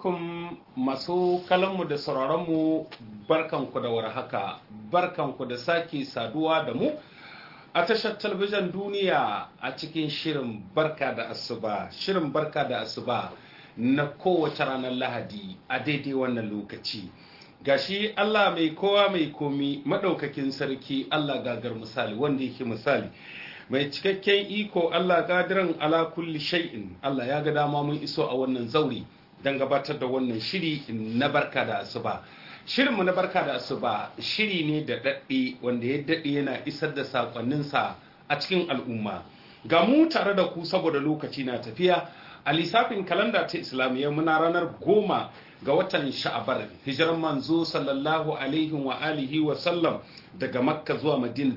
alaikum masu kalanmu da sauraronmu barkanku da warhaka barkanku da sake saduwa da mu a tashar talabijin duniya a cikin shirin barka da asuba shirin barka da asuba na kowace ranar lahadi a daidai wannan lokaci gashi Allah mai kowa mai komi madaukakin sarki Allah gagar misali wanda yake misali mai cikakken iko Allah gadiran ala kulli shay'in Allah ya ga dama mun iso a wannan zauri don gabatar da wannan shiri na barka da asuba shirinmu na barka da asuba shiri ne da daɗe wanda ya daɗe yana isar da sakonninsa a cikin al'umma ga mu tare da ku saboda lokaci na tafiya a lissafin kalanda ta islamiyya muna ranar goma ga watan sha'abar hijiran manzo sallallahu alaihi wa alihi wa sallam daga makka zuwa madina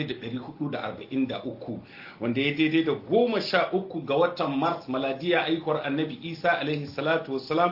1443 wanda ya daidai da goma sha uku ga watan mars maladiya aikwar annabi isa alaihi salatu wasalam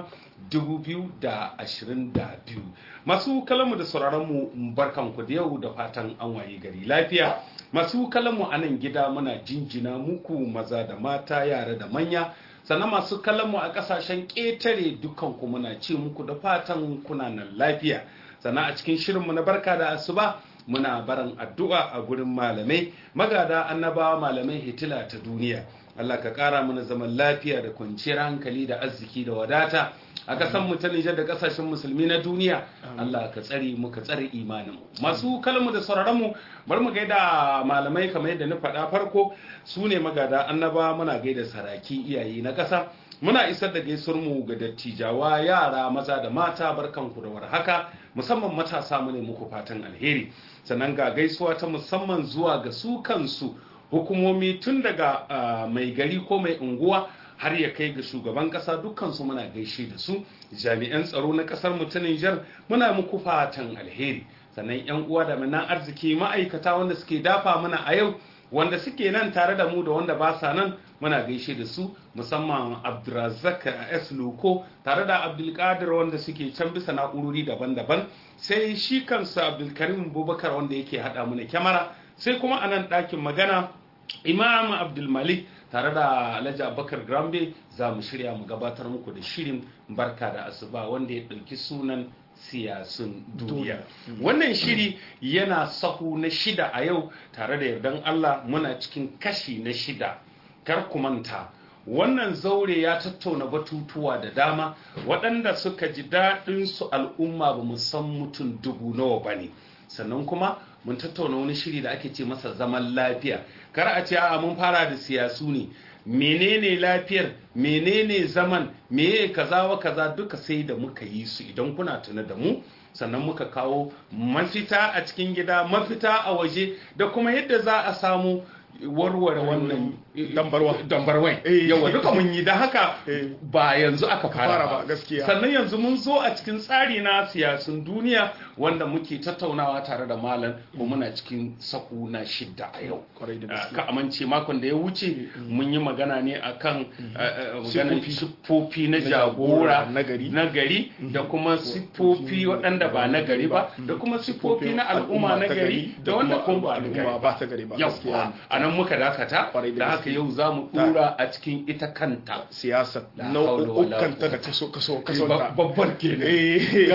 2022 masu kalamu da sauraronmu barkanku da yau da fatan an waye gari lafiya masu kalamu a nan gida muna jinjina muku maza da mata yara da manya sannan masu mu a kasashen ƙetare dukanku muna ce muku da fatan kuna nan lafiya sannan a cikin shirinmu na barka da asuba muna barin addu'a a gurin malamai magada annabawa malamai hitila ta duniya Allah ka ƙara mana zaman lafiya da kwanciyar hankali da arziki da wadata a kasan mu ta Nijar da kasashen musulmi na duniya Allah ka tsare mu ka tsare imanin masu kalmu da sauraron mu bar mu gaida malamai kamar yadda na faɗa farko su ne magada annaba muna gaida saraki iyaye na ƙasa muna isar da gaisuwar mu ga dattijawa yara maza da mata barkanku da warhaka musamman matasa mu ne muku fatan alheri sannan ga gaisuwa ta musamman zuwa ga su kansu hukumomi tun daga uh, mai gari ko mai unguwa har ya kai ga shugaban kasa dukkansu muna gaishe da su jami'an tsaro na kasar mu ta Nijar muna muku fatan alheri sannan yan uwa da manan arziki ma'aikata wanda suke dafa mana a yau wanda suke nan tare da mu da wanda ba sa nan muna gaishe da su musamman Abdulrazak S Loko tare da Abdulkadir wanda suke can bisa na'urori daban-daban sai shi kansa Abdulkarim Bubakar wanda yake hada mana kyamara sai kuma a nan ɗakin magana imam abdulmalik tare da alhaji abubakar grambe za mu shirya mu gabatar muku da shirin barka da asuba wanda ya ɗauki sunan siyasun duniya wannan shiri yana sahu na shida a yau tare da yardan allah muna cikin kashi na shida kar ku manta wannan zaure ya tattauna batutuwa da dama waɗanda suka ji daɗin su al'umma ba mu san mutum dubu nawa ba ne sannan kuma mun tattauna wani shiri da ake ce masa zaman lafiya kar a ce a mun fara da siyasu ne menene lafiyar menene zaman meye kaza wa kaza duka sai da muka yi su idan kuna tuna da mu sannan muka kawo mafita a cikin gida mafita a waje da kuma yadda za a samu warware wannan dambarwai yawa duka mun yi da haka ba yanzu aka fara ba gaskiya sannan yanzu mun zo a cikin tsari na siyasun duniya wanda muke tattaunawa tare da malam ko muna cikin saku na shidda a yau ka amince makon da ya wuce mun yi magana ne akan maganar siffofi na jagora na gari da kuma siffofi waɗanda ba na gari ba da kuma siffofi na al'umma na gari da wanda kuma al'umma ba ta gari ba gaskiya a nan muka dakata da haka yau za mu dura a cikin ita kanta siyasar nau'ukanta da kaso kaso kaso babbar ke ne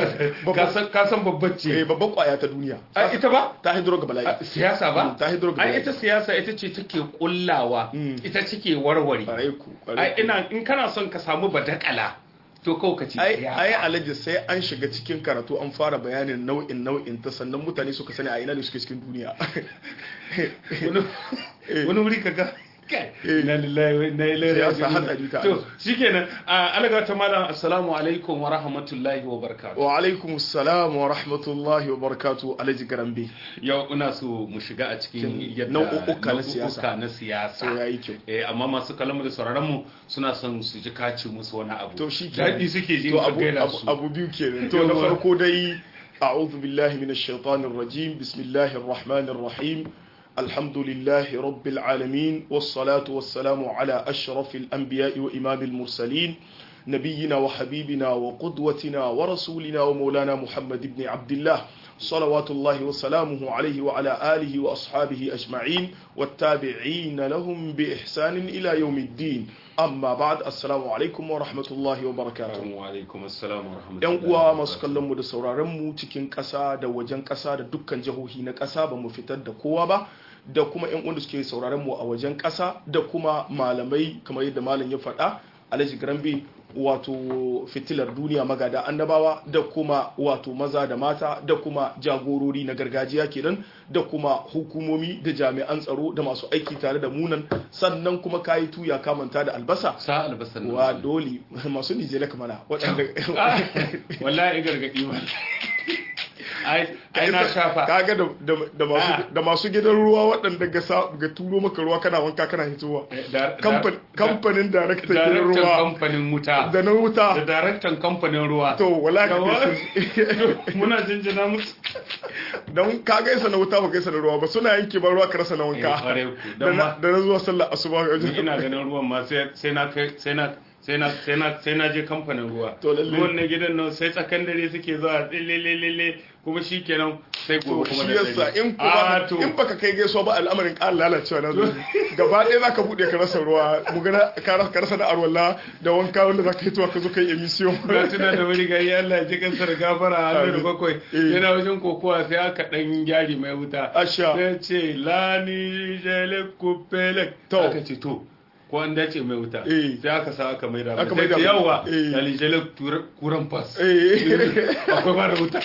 ka san babbar ce babban kwaya ta duniya ita ba ta hidro ga bala'i siyasa ba ta hidro ga ai ita siyasa ita ce take kullawa ita take warware ai ina in kana son ka samu badakala to kawai ka ce ai alaji sai an shiga cikin karatu an fara bayanin nau'in nau'in ta sannan mutane suka sani a ina ne suke cikin duniya wani wuri kaga na lillahi na siyasa hatsari ta to shikenan alaga ta malam assalamu alaikum wa rahmatullahi wa barakatuh wa alaikum assalam wa rahmatullahi wa barakatuh alaji garambe yau ina so mu shiga a cikin yadda nau'uka na siyasa na siyasa to yayi kyau eh amma masu kalamu da sauraron mu suna son su ji kace musu wani abu to shi dadi suke ji to abu abu biyu kenan to na farko dai a'udhu billahi minash shaitanir rajim bismillahir rahmanir rahim الحمد لله رب العالمين والصلاة والسلام على أشرف الأنبياء وإمام المرسلين نبينا وحبيبنا وقدوتنا ورسولنا ومولانا محمد بن عبد الله salawatullahi wa salamuhu alaihi wa ala alihi wa ashabihi ajma'in wattabi'in lahum bi ihsanin ila yawmiddin amma ba'd assalamu alaikum wa rahmatullahi wa barakatuh wa alaikum assalam wa rahmatullahi yan uwa masu kallon mu da sauraron mu cikin ƙasa da wajen ƙasa da dukkan jihohi na ƙasa ba mu fitar da kowa ba da kuma yan uwan da suke sauraron mu a wajen ƙasa da kuma malamai kamar yadda malam ya faɗa Alhaji Grambe wato fitilar duniya magada annabawa da kuma wato maza da mata da kuma jagorori na gargajiya kenan da kuma hukumomi da jami'an tsaro da masu aiki tare da munan sannan kuma kayi tuya kamanta da albasa sa albasan wa dole masu nijela kamana waɗanda wallahi gargadi ba ai na shafa kaga da da masu da masu gidan ruwa waɗanda ga ga turo maka ruwa kana wanka kana hitowa kamfanin daraktan gidan ruwa kamfanin wuta da na wuta da daraktan kamfanin ruwa to wala ka muna jinjina musu don ka gaisa na wuta ba gaisa na ruwa ba suna yanke ba ruwa ka rasa na wanka da na zuwa sallar asuba ina ganin ruwan ma sai na sai na sai na sai na sai na je kamfanin ruwa To lalle. ruwan na gidan nan sai tsakan dare suke zuwa lelelele kuma shikenan sai gobe kuma shi da yasa dare. in Ah, kuma to in baka kai gaisuwa ba al'amarin ƙara lalacewa na zo gaba ɗaya zaka buɗe ka rasa ruwa mu ga ka rasa- ka rasa da arwalla da wanka wanda zaka yi tuwa ka zo kai emission na tuna da wani gari Allah ya ji kansa da gafara a da bakwai Eh. yana wajen kokowa sai aka dan gyari mai wuta Asha. sai ce lani jele kupelek To. aka ce to ko an dace mai wuta Eh. sai aka sa aka mai da Aka sai maida ce mai. yawa Eh. lani jele tura- kuran fas eh akwai ba da wuta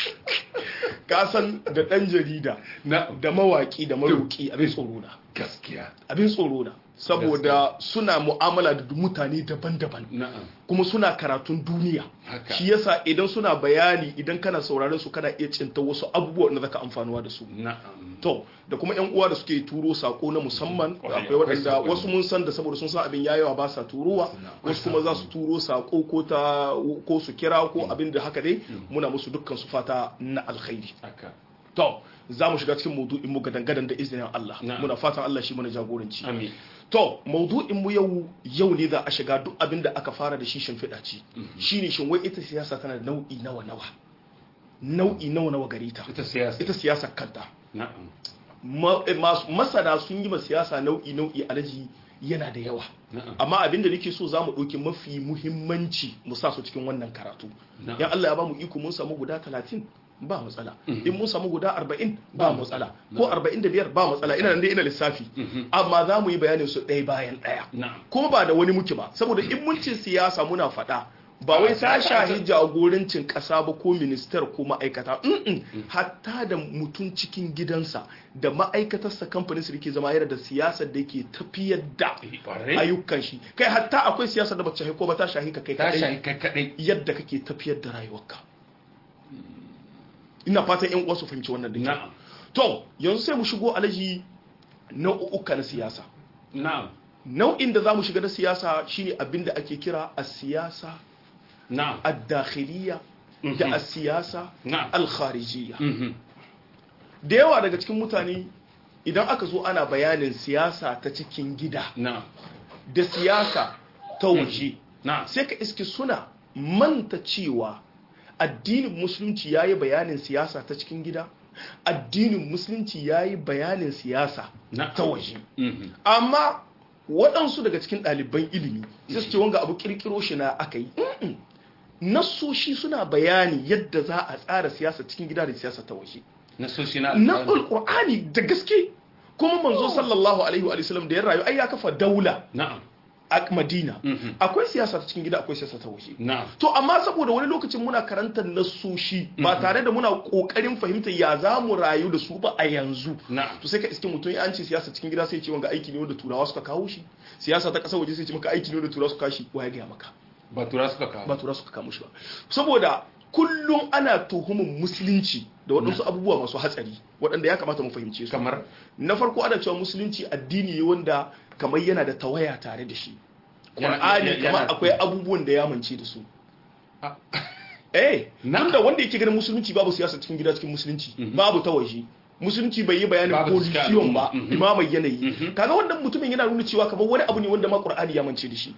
ka san da ɗan jarida na da mawaƙi da maroƙi abin tsoro na gaskiya abin tsoro na saboda suna mu'amala da mutane daban-daban na'am kuma suna karatun duniya Haka. shi yasa idan suna bayani idan kana sauraron su kana iya cinta wasu abubuwa da zaka amfanuwa da su na'am to da kuma yan uwa da suke turo sako na musamman Kwarai, akwai akwai waɗanda sakonni. wasu mun san da saboda sun san abin yayawa ba sa turowa Akwai wasu kuma za su turo sako ko ta ko su kira ko abin da haka dai muna musu dukkan su fata na alkhairi haka to za mu shiga cikin maudu'in mu gadan-gadan da izinin Allah Na'am. muna fatan Allah shi mana jagoranci amin to maudu'in mu yau yau ne za a shiga duk abin da aka fara da shi shimfiɗa ce shine shin wai ita siyasa tana da nau'i nawa nawa nau'i nawa nawa gare ta ita siyasa ita siyasa kanta na'am Ma- eh, masu- masana sun yi ma siyasa nau'i nau'i alaji yana da yawa na'am amma abin da nake so za mu ɗauki mafi muhimmanci mu sa su cikin wannan karatu Na'am. yan Allah ya ba mu iko mun samu guda talatin ba matsala in mun samu guda arba'in ba matsala ko arba'in da biyar ba matsala ina nan dai ina lissafi amma za mu yi bayanin su ɗaya bayan ɗaya na'am kuma ba da wani muke ba saboda in mun ce siyasa muna faɗa ba wai ta shahi jagorancin ƙasa ba ko ministar ko ma'aikata Mm-mm. hatta da mutum cikin gidansa da ma'aikatarsa kamfanin su da ke zama yana da siyasar da ke tafiyar da Ƙwarai. ayyukan shi kai hatta akwai siyasar da ba ta shahi ko ba ta shahi ka kai ta kadai shahi kai kadai yadda kake tafiyar da rayuwarka ina fatan yan uwa su fahimci wannan da kyau na'am to yanzu sai mu shigo alaji nau'uka na siyasa na'am nau'in da za mu shiga na siyasa shine abin da ake kira a siyasa na'am ad-dakhiliya da a siyasa Na'am. al-kharijiyya mhm da yawa daga cikin mutane idan aka zo ana bayanin siyasa ta cikin gida na'am da siyasa ta waje na'am sai ka iske suna manta cewa addinin musulunci ya yi bayanin siyasa ta cikin gida addinin musulunci ya yi bayanin siyasa Na'am. ta waje mhm amma waɗansu daga cikin ɗaliban ilimi sai su ce wanga abu kirkiro shi na aka yi Mm-mm. nassoshi suna bayani yadda za a tsara siyasa cikin gida da siyasa ta waje na so shi na na alƙur'ani da gaske kuma manzo sallallahu alaihi wa sallam da ya rayu ai ya kafa daula na'am a madina Mhm. akwai siyasa ta cikin gida akwai siyasa ta waje na'am to amma saboda wani lokacin muna karantar nassoshi ba tare da muna kokarin fahimtar ya za mu rayu da su ba a yanzu na'am to sai ka iske mutum ya an ce siyasa cikin gida sai ya ce wanga aiki ne wanda turawa suka kawo shi siyasa ta ƙasar waje sai ce maka aiki ne wanda turawa suka kawo shi wa ya gaya maka ba tura suka kawo ba turawa suka kawo shi ba saboda kullum ana tuhumin musulunci da waɗansu abubuwa masu hatsari waɗanda ya kamata mu fahimce su kamar na farko ana cewa musulunci addini ne wanda kamar yana da tawaya tare da shi Yana- Qur'ani yana- kamar yana- akwai abubuwan da ya mance da su Ah. eh Na- tunda wanda yake ganin musulunci babu siyasa cikin gida cikin musulunci babu ta waje musulunci bai yi bayanin Babu cikin position ba al'umma. Mhm. imamai yanayi kaga wannan mutumin yana nuna cewa kamar wani abu ne wanda ma Qur'ani ya mance da shi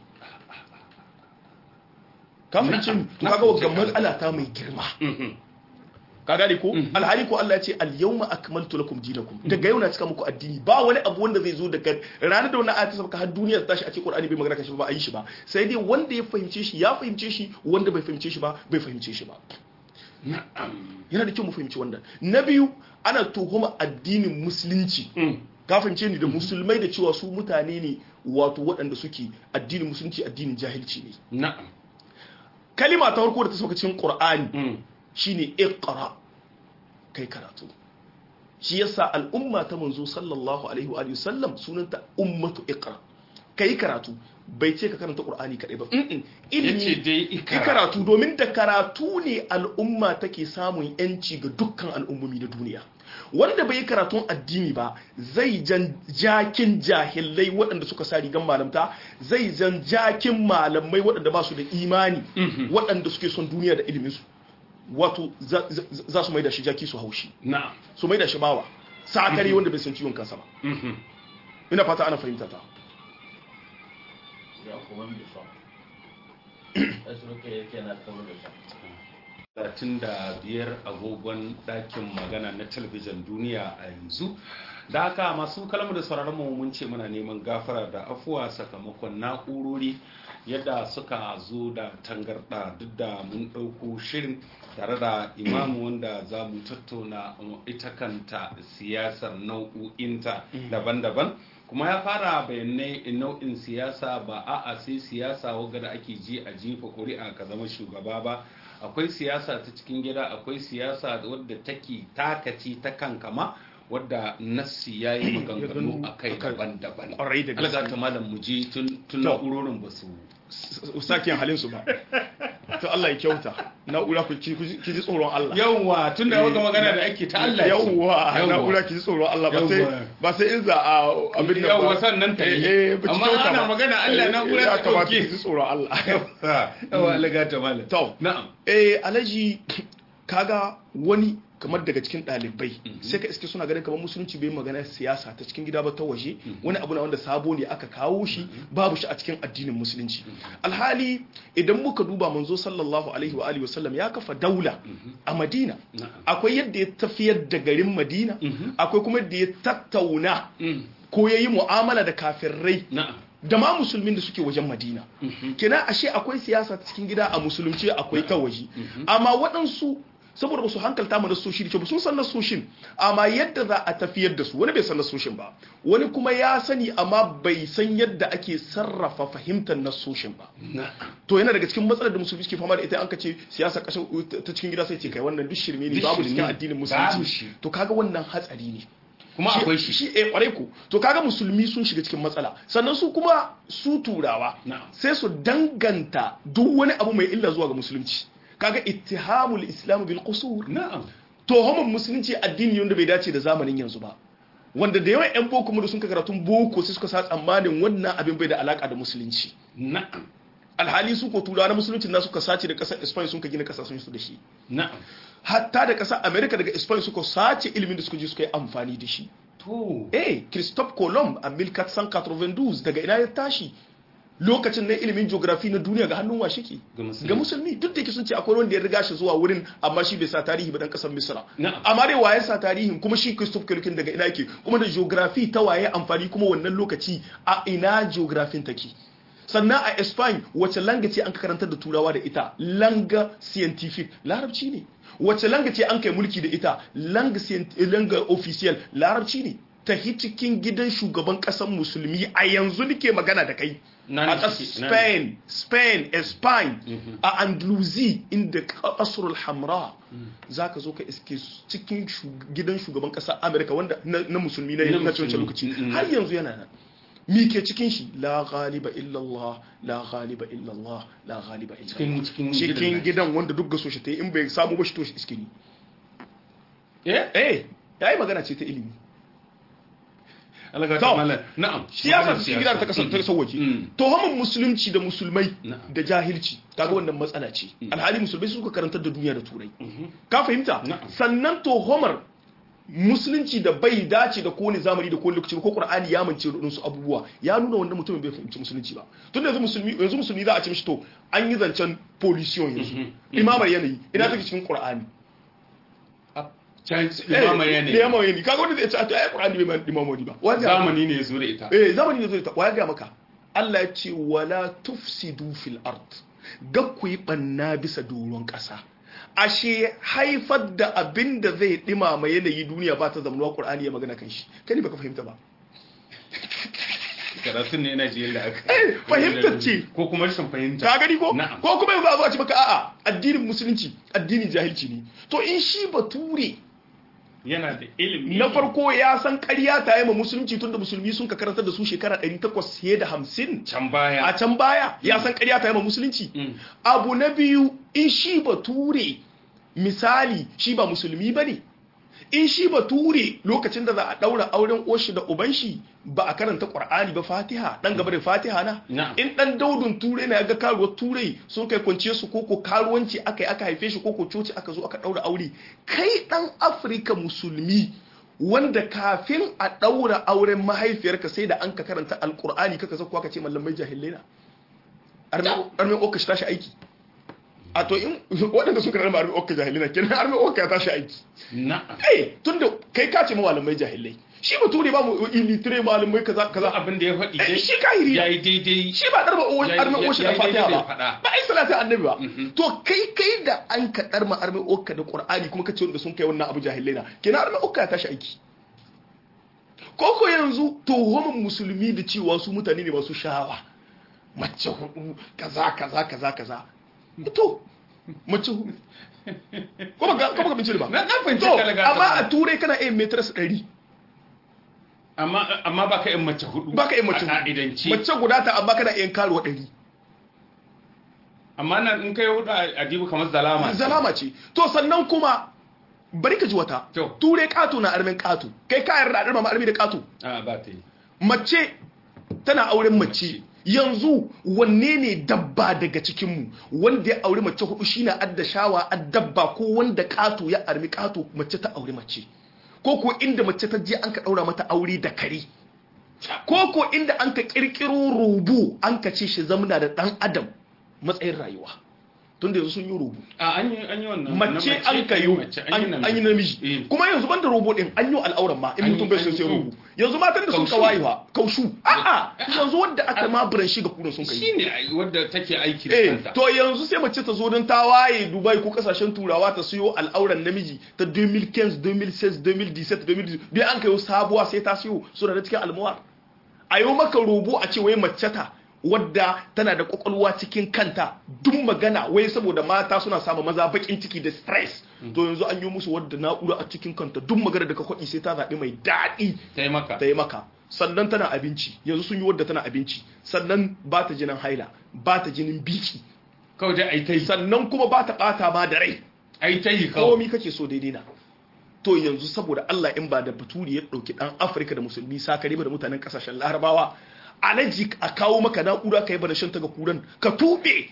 ka fahimci Na'am. to Na kaga fahimci wannan ka. matsala ta mai girma mhm ka gane ko alhali ko Allah ya ce al-yawma akmaltu lakum dinakum daga yau na cika muku addini ba wani abu wanda zai zo daga ranar da wannan ayatu sabaka har duniya ta tashi a cikin Qur'ani bai magana kan shi ba a yi shi ba sai dai wanda ya fahimce shi ya fahimce shi wanda bai fahimce shi ba bai fahimce shi ba yana da kyau mu fahimci wannan na biyu ana tuhuma addinin musulunci ka fahimce ni da musulmai da cewa su mutane ne wato waɗanda suke addinin musulunci addinin jahilci ne na'am kalima ta farko da ta sauka cikin Qur'ani shine iqra kai karatu shi yasa al'umma ta manzo sallallahu alaihi wa alihi sallam sunanta ummatu iqra kai karatu bai ce ka karanta qur'ani kadai ba mm yace dai ikara karatu domin da karatu ne al'umma take samun yanci ga dukkan al'ummomi na duniya wanda bai yi karatun addini ba zai jan jakin jahilai waɗanda suka sa rigan malamta zai jan jakin malamai waɗanda ba su da imani waɗanda suke son duniya da iliminsu wato za su mai da shi jaki su haushi na'am su mai da shi bawa sakare wanda bai san ciwon kansa ba ina fata ana fahimta ta ya kuma bi so asu ke yake na kawo da so talatin da biyar agogon ɗakin magana na talabijin duniya a yanzu da haka masu kalmar da sauraron mu mun ce muna neman gafara da afuwa sakamakon na'urori yadda suka zo da tangarɗa duk da mun ɗauko shirin tare da imamu wanda za mu tattauna ita kanta siyasar nau'o'inta daban-daban kuma ya fara bayanai nau'in siyasa ba a'a sai siyasa wadda da ake ji a jefa ƙuri'a ka zama shugaba ba akwai siyasa ta cikin gida akwai siyasa wadda take takaci ta kankama wadda nassi ya yi maganganu a kai daban-daban Ƙwarai da gaske. alga ta malam mu je tun tun To. na'urorin ba su sakin halin su ba to Allah ya kyauta na'ura ku ki ki ji tsoron Allah yawwa tun da wata magana da ake ta Allah ce. yawwa na'ura ki ji tsoron Allah ba sai Yawwa. ba sai in za a abin nan ba Yawwa, sannan ta yi. eh eh, ba ki Amma kyauta ana ba. magana Allah Eh, na'ura ya ta kamata ɗauke. ki ji tsoron Allah yawa alga ta malam to na'am eh alaji kaga wani kamar daga cikin ɗalibai sai ka iske suna ganin kamar musulunci bai magana siyasa ta cikin gida ba ta waje wani abu na wanda sabo ne aka kawo shi babu shi a cikin addinin musulunci alhali idan muka duba manzo sallallahu alaihi wa alihi wasallam ya kafa daula a madina Na'am. akwai yadda ya tafiyar da garin madina akwai kuma yadda ya tattauna Mm. ko ya yi mu'amala da kafirai na'am da ma musulmin da suke wajen madina kenan ashe akwai siyasa ta cikin gida a musulunci akwai ta waje amma waɗansu saboda ba su hankalta mu nasoshi da kyau ba sun san nasoshin amma yadda za a tafiyar da su wani bai san nasoshin ba wani kuma ya sani amma bai san yadda ake sarrafa fahimtar nasoshin ba na'am to yana daga cikin matsalar da musulmi suke fama da ita an ka ce siyasa kasar ta cikin gida sai ce kai wannan duk shirme ne Duk babu shirme cikin ne. addinin Babu shi. musulunci to kaga wannan hatsari ne kuma akwai shi shi eh kwarai ku to kaga musulmi sun shiga cikin matsala sannan su kuma su turawa Na'am. sai su danganta duk wani abu mai illa zuwa ga musulunci kaga ittihamul islam bil qusur na'am tohumar musulunci addini wanda bai dace da zamanin yanzu ba wanda da yawan yan boko mu da sun ka karatun boko sai suka sa tsammanin wannan abin bai da alaka da musulunci na'am alhali su ko turawa na musulunci na suka sace da kasar Spain sun ka gina kasashen su da shi na'am hatta da kasar America daga Spain suka sace ilimin da suka je suka yi amfani da shi to eh Christophe Colomb a 1492 daga ina ya tashi lokacin na ilimin geography na duniya ga hannun washe ke Ga musulmi. ga musulmi duk da yake sun ce akwai wanda ya riga shi zuwa wurin amma shi bai sa tarihi ba dan kasar Misra Na'am. amma dai waye sa tarihin kuma shi Christophe Colomb daga ina yake kuma da geography ta waye amfani kuma wannan lokaci a ina geography take sannan a Spain wace langa ce an ka karantar da turawa da ita langa scientific larabci ne wace langa ce an kai mulki da ita langa scient- langa official larabci ne ta cikin gidan shugaban kasan musulmi a yanzu nake magana da kai Na ne a ƙasar suke, na ne. spain spain spain a andalusi inda kasrul hamra za ka zo ka iske cikin shug- gidan shugaban ƙasar amerika wanda na na musulmi na Na na wancan musulmi. lokaci Mm, mm. har yanzu yana nan mi ke cikin shi la ghaliba illallah la ghaliba illallah la ghaliba illallah cikin cikin cikin gidan gidan wanda duk gaso shi ta yi in bai samu ba shi to shi iske ni eh eh yayi magana ce ta ilimi alga To. ta malam na'am siyasa cikin gidan ta kasance ta Mm. sauwaje Mm. tuhumin musulunci da musulmai Na'am. da jahilci kaga wannan matsala ce alhali musulmai su suka karantar da duniya da turai ka fahimta Na'am. sannan tuhumar musulunci da bai dace da kowane zamani da kowane lokaci ba, ko qur'ani ya mance da su abubuwa ya nuna wannan mutumin bai fahimci musulunci ba tun yanzu musulmi yanzu musulmi za a ce mishi to an yi zancen pollution yanzu imamar yanayi ina take cikin qur'ani can imama eh yanayi imama yanayi kaga wanda zai ce a to ai qur'ani bai imama ba wanda zamani ne ya zo da ita eh zamani ne zai ta waya ga maka Allah ya ce wala tufsidu fil ard ga ku yi banna bisa doron ƙasa ashe haifar da abin da zai dimama yanayi duniya ba ta zamanuwa qur'ani ya magana kan shi kai ne baka fahimta ba karatun ne na jiyar da aka Eh, fahimtar ce. ko kuma rashin fahimta ka gani ko Na'am. ko kuma yanzu a zo a ce maka a'a addinin musulunci addinin jahilci ne to in shi bature yana da ilimi na farko ya san ƙarya ta yi ma musulunci tunda musulmi sun ka karantar da su shekara 800 fiye da 50 can baya a can baya ya san ƙarya ta yi ma musulunci Mm. abu na biyu in shi bature misali shi ba musulmi ba ne in shi bature lokacin da za a ɗaura auren oshi da uban shi ba a karanta ƙwar'ani ba fatiha ɗan gaba da fatiha na Na'am. in ɗan daudun turai na ya ga karuwar turai sun kai kwanciye su koko karuwanci aka yi aka haife shi koko coci aka zo aka ɗaura aure kai ɗan afirka musulmi wanda kafin a ɗaura auren mahaifiyarka sai da an ka karanta alƙur'ani kaka zakuwa ka ce mallamai jahilai na armin okka shi tashi aiki a to in waɗanda suka rarraba armin okka jahilina kenan armin okka ya tashi aiki na'am kai tunda kai ka ce malamai jahilai shi bature ba mu ilitire malamai kaza kaza kaza abin da ya faɗi Eh, dai shi kahiri ya yi daidai shi ba darba Ya yi- armin oshi da ya yi fatiha daidai ba faɗa. ba ai salatin annabi ba Mhm. to kai kai da an ka darma armin okka da qur'ani kuma ka ce wanda sun kai wannan abu jahilai na kenan armin okka ya tashi aiki koko yanzu tuhumin musulmi da cewa su mutane ne masu shawa mace hudu kaza kaza kaza kaza to mace hudu kuma ga kuma ga bincike ba Na- na fahimci to ka daga- amma a turai kana iya meters 100 amma amma baka yin mace hudu baka iya mace a hudu ka'idanci mace guda ta amma kana iya karuwa 100 amma nan in kai hudu a adibu kamar zalama ce. zalama ce to sannan kuma bari ka ji wata To. turai kato na armin kato kai ka yarda a darma ma armi da kato a ba ta yi mace tana auren mace yanzu wanne ne dabba daga cikinmu wanda ya auri mace hudu shine adda shawa addabba ko wanda kato ya armi kato mace ta auri mace ko ko inda mace ta je an ka daura mata aure da kare ko ko inda an ka kirkiro rubu an ka ce shi zamna da dan adam matsayin rayuwa tunda yanzu sun yi rubu a an yi an yi wannan mace na an ka yi mace an yi an yi namiji Eh. kuma yanzu banda robo din an yi al'auran ma in An yi- mutum bai an son yi- sai robo yanzu matan da sun Kaushu. kawayewa kaushu a'a yanzu wanda aka ma buran shi ga kunan sun kai shine ai wadda take aiki da eh kanta to yanzu sai mace ta zo don ta waye Dubai ko kasashen turawa ta siyo al'auran namiji ta 2015 2016 2017 2018 bai an kai sabuwa sai ta siyo suna da cikin almuwar a yi maka robo a ce wai mace ta wadda tana da kwakwalwa cikin kanta duk magana wai saboda mata suna samun maza bakin ciki da stress to yanzu an yi musu wadda na'ura a cikin kanta duk magana da ka kwaɗi sai ta zaɓi mai daɗi taimaka ta yi maka sannan tana abinci yanzu sun yi wadda tana abinci sannan ba ta jinin haila ba ta jinin biki kawai dai ai ta yi sannan kuma ba ta ɓata ma da rai ai ta yi kawai komi kake so daidai na to yanzu saboda Allah in ba da baturi ya ɗauki ɗan Afirka da musulmi sakare ba da mutanen ƙasashen larabawa alaji a kawo maka na'ura ka yi bada shan ta ga kuran ka tuɓe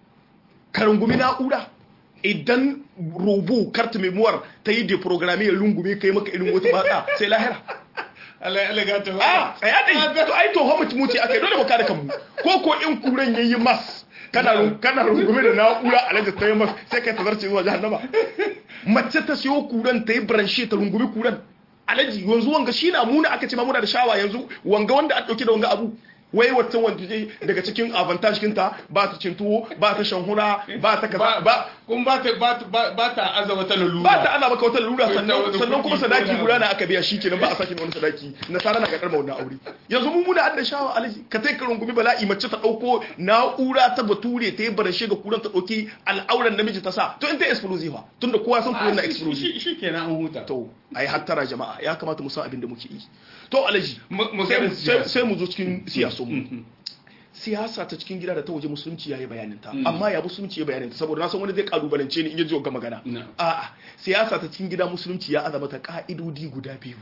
ka rungumi na'ura idan robo karta memoir ta yi deprogramme ya rungume ka yi maka irin wata batsa sai lahira Allah ya laga ta a tsaya dai to ai to homu muci akai dole mu kare kanmu ko ko in kuran yayi mas kana run- kana rungume da na'ura alaji ta yi mas sai kai tazarce zuwa jahannama mace ta siyo kuran ta yi branche ta rungumi kuran alaji yanzu wanga shi na muna aka ce ma muna da shawa yanzu wanga wanda a dauke da wanga abu wai wata wanda je daga cikin avantage kinta ba ta cin tuwo ba ta shan hura ba ta kaza ba kun ba ta ba ta ba ta aza wata lalura ba ta ana maka wata lura Wai ta sannan wani sannan kuma kuɗi sadaki ko na- guda na aka biya shikenan ba a sake wani sadaki nasara na kakar wannan aure yanzu mu muna adda shawa alaji ka tai ka rungumi bala'i mace ta dauko na'ura ta bature ta yi barashe ga kuran ta dauki al'auran namiji ta sa to in ta explosive fa tunda kowa san kuran na explosive shi kenan an huta to ai hattara jama'a ya kamata mu san abin da muke yi to alaji Mu- mu sai- gani sai siyasa. sai mu zo cikin siyasun mu siyasa ta cikin gida da ta waje musulunci ya yi bayanin ta amma ya musulunci ya bayanin ta saboda na san wani zai kalubalance ni in ya ji ga magana No. a'a siyasa ta cikin gida musulunci ya azama ta ka'idodi guda biyu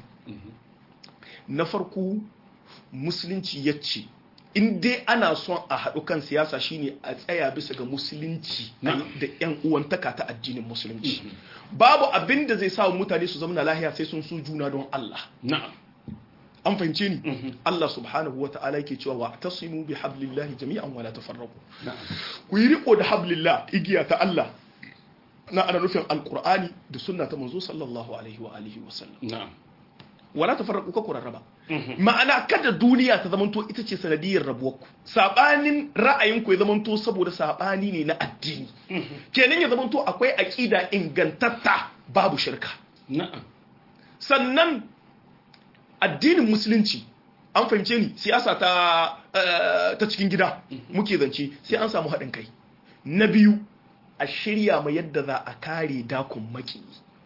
na farko musulunci ya ce in dai ana son a haɗu kan siyasa shine a tsaya bisa ga musulunci Na'am. da yan uwantaka ta addinin musulunci babu abin da zai sa mutane su zama lahiya sai sun so juna don Allah na'am an fahimce ni Allah subhanahu wa ta'ala yake cewa wa tasimu bi hablillahi jami'an wala tafarraqu na'am ku yi riko da hablillah igiya ta Allah na ana nufin alqur'ani da sunna ta manzo sallallahu alaihi wa alihi wa sallam na'am wala tafarraqu ka kurarraba ma'ana kada duniya ta zamanto ita ce sanadiyar rabuwarku sabanin ra'ayinku ya zamanto saboda sabani ne na addini kenan ya zamanto akwai aqida ingantatta babu shirka na'am sannan addinin musulunci an fahimce ni siyasa ta eh, ta cikin gida muke zance sai an samu haɗin kai na biyu a shirya ma yadda za a kare dakon maki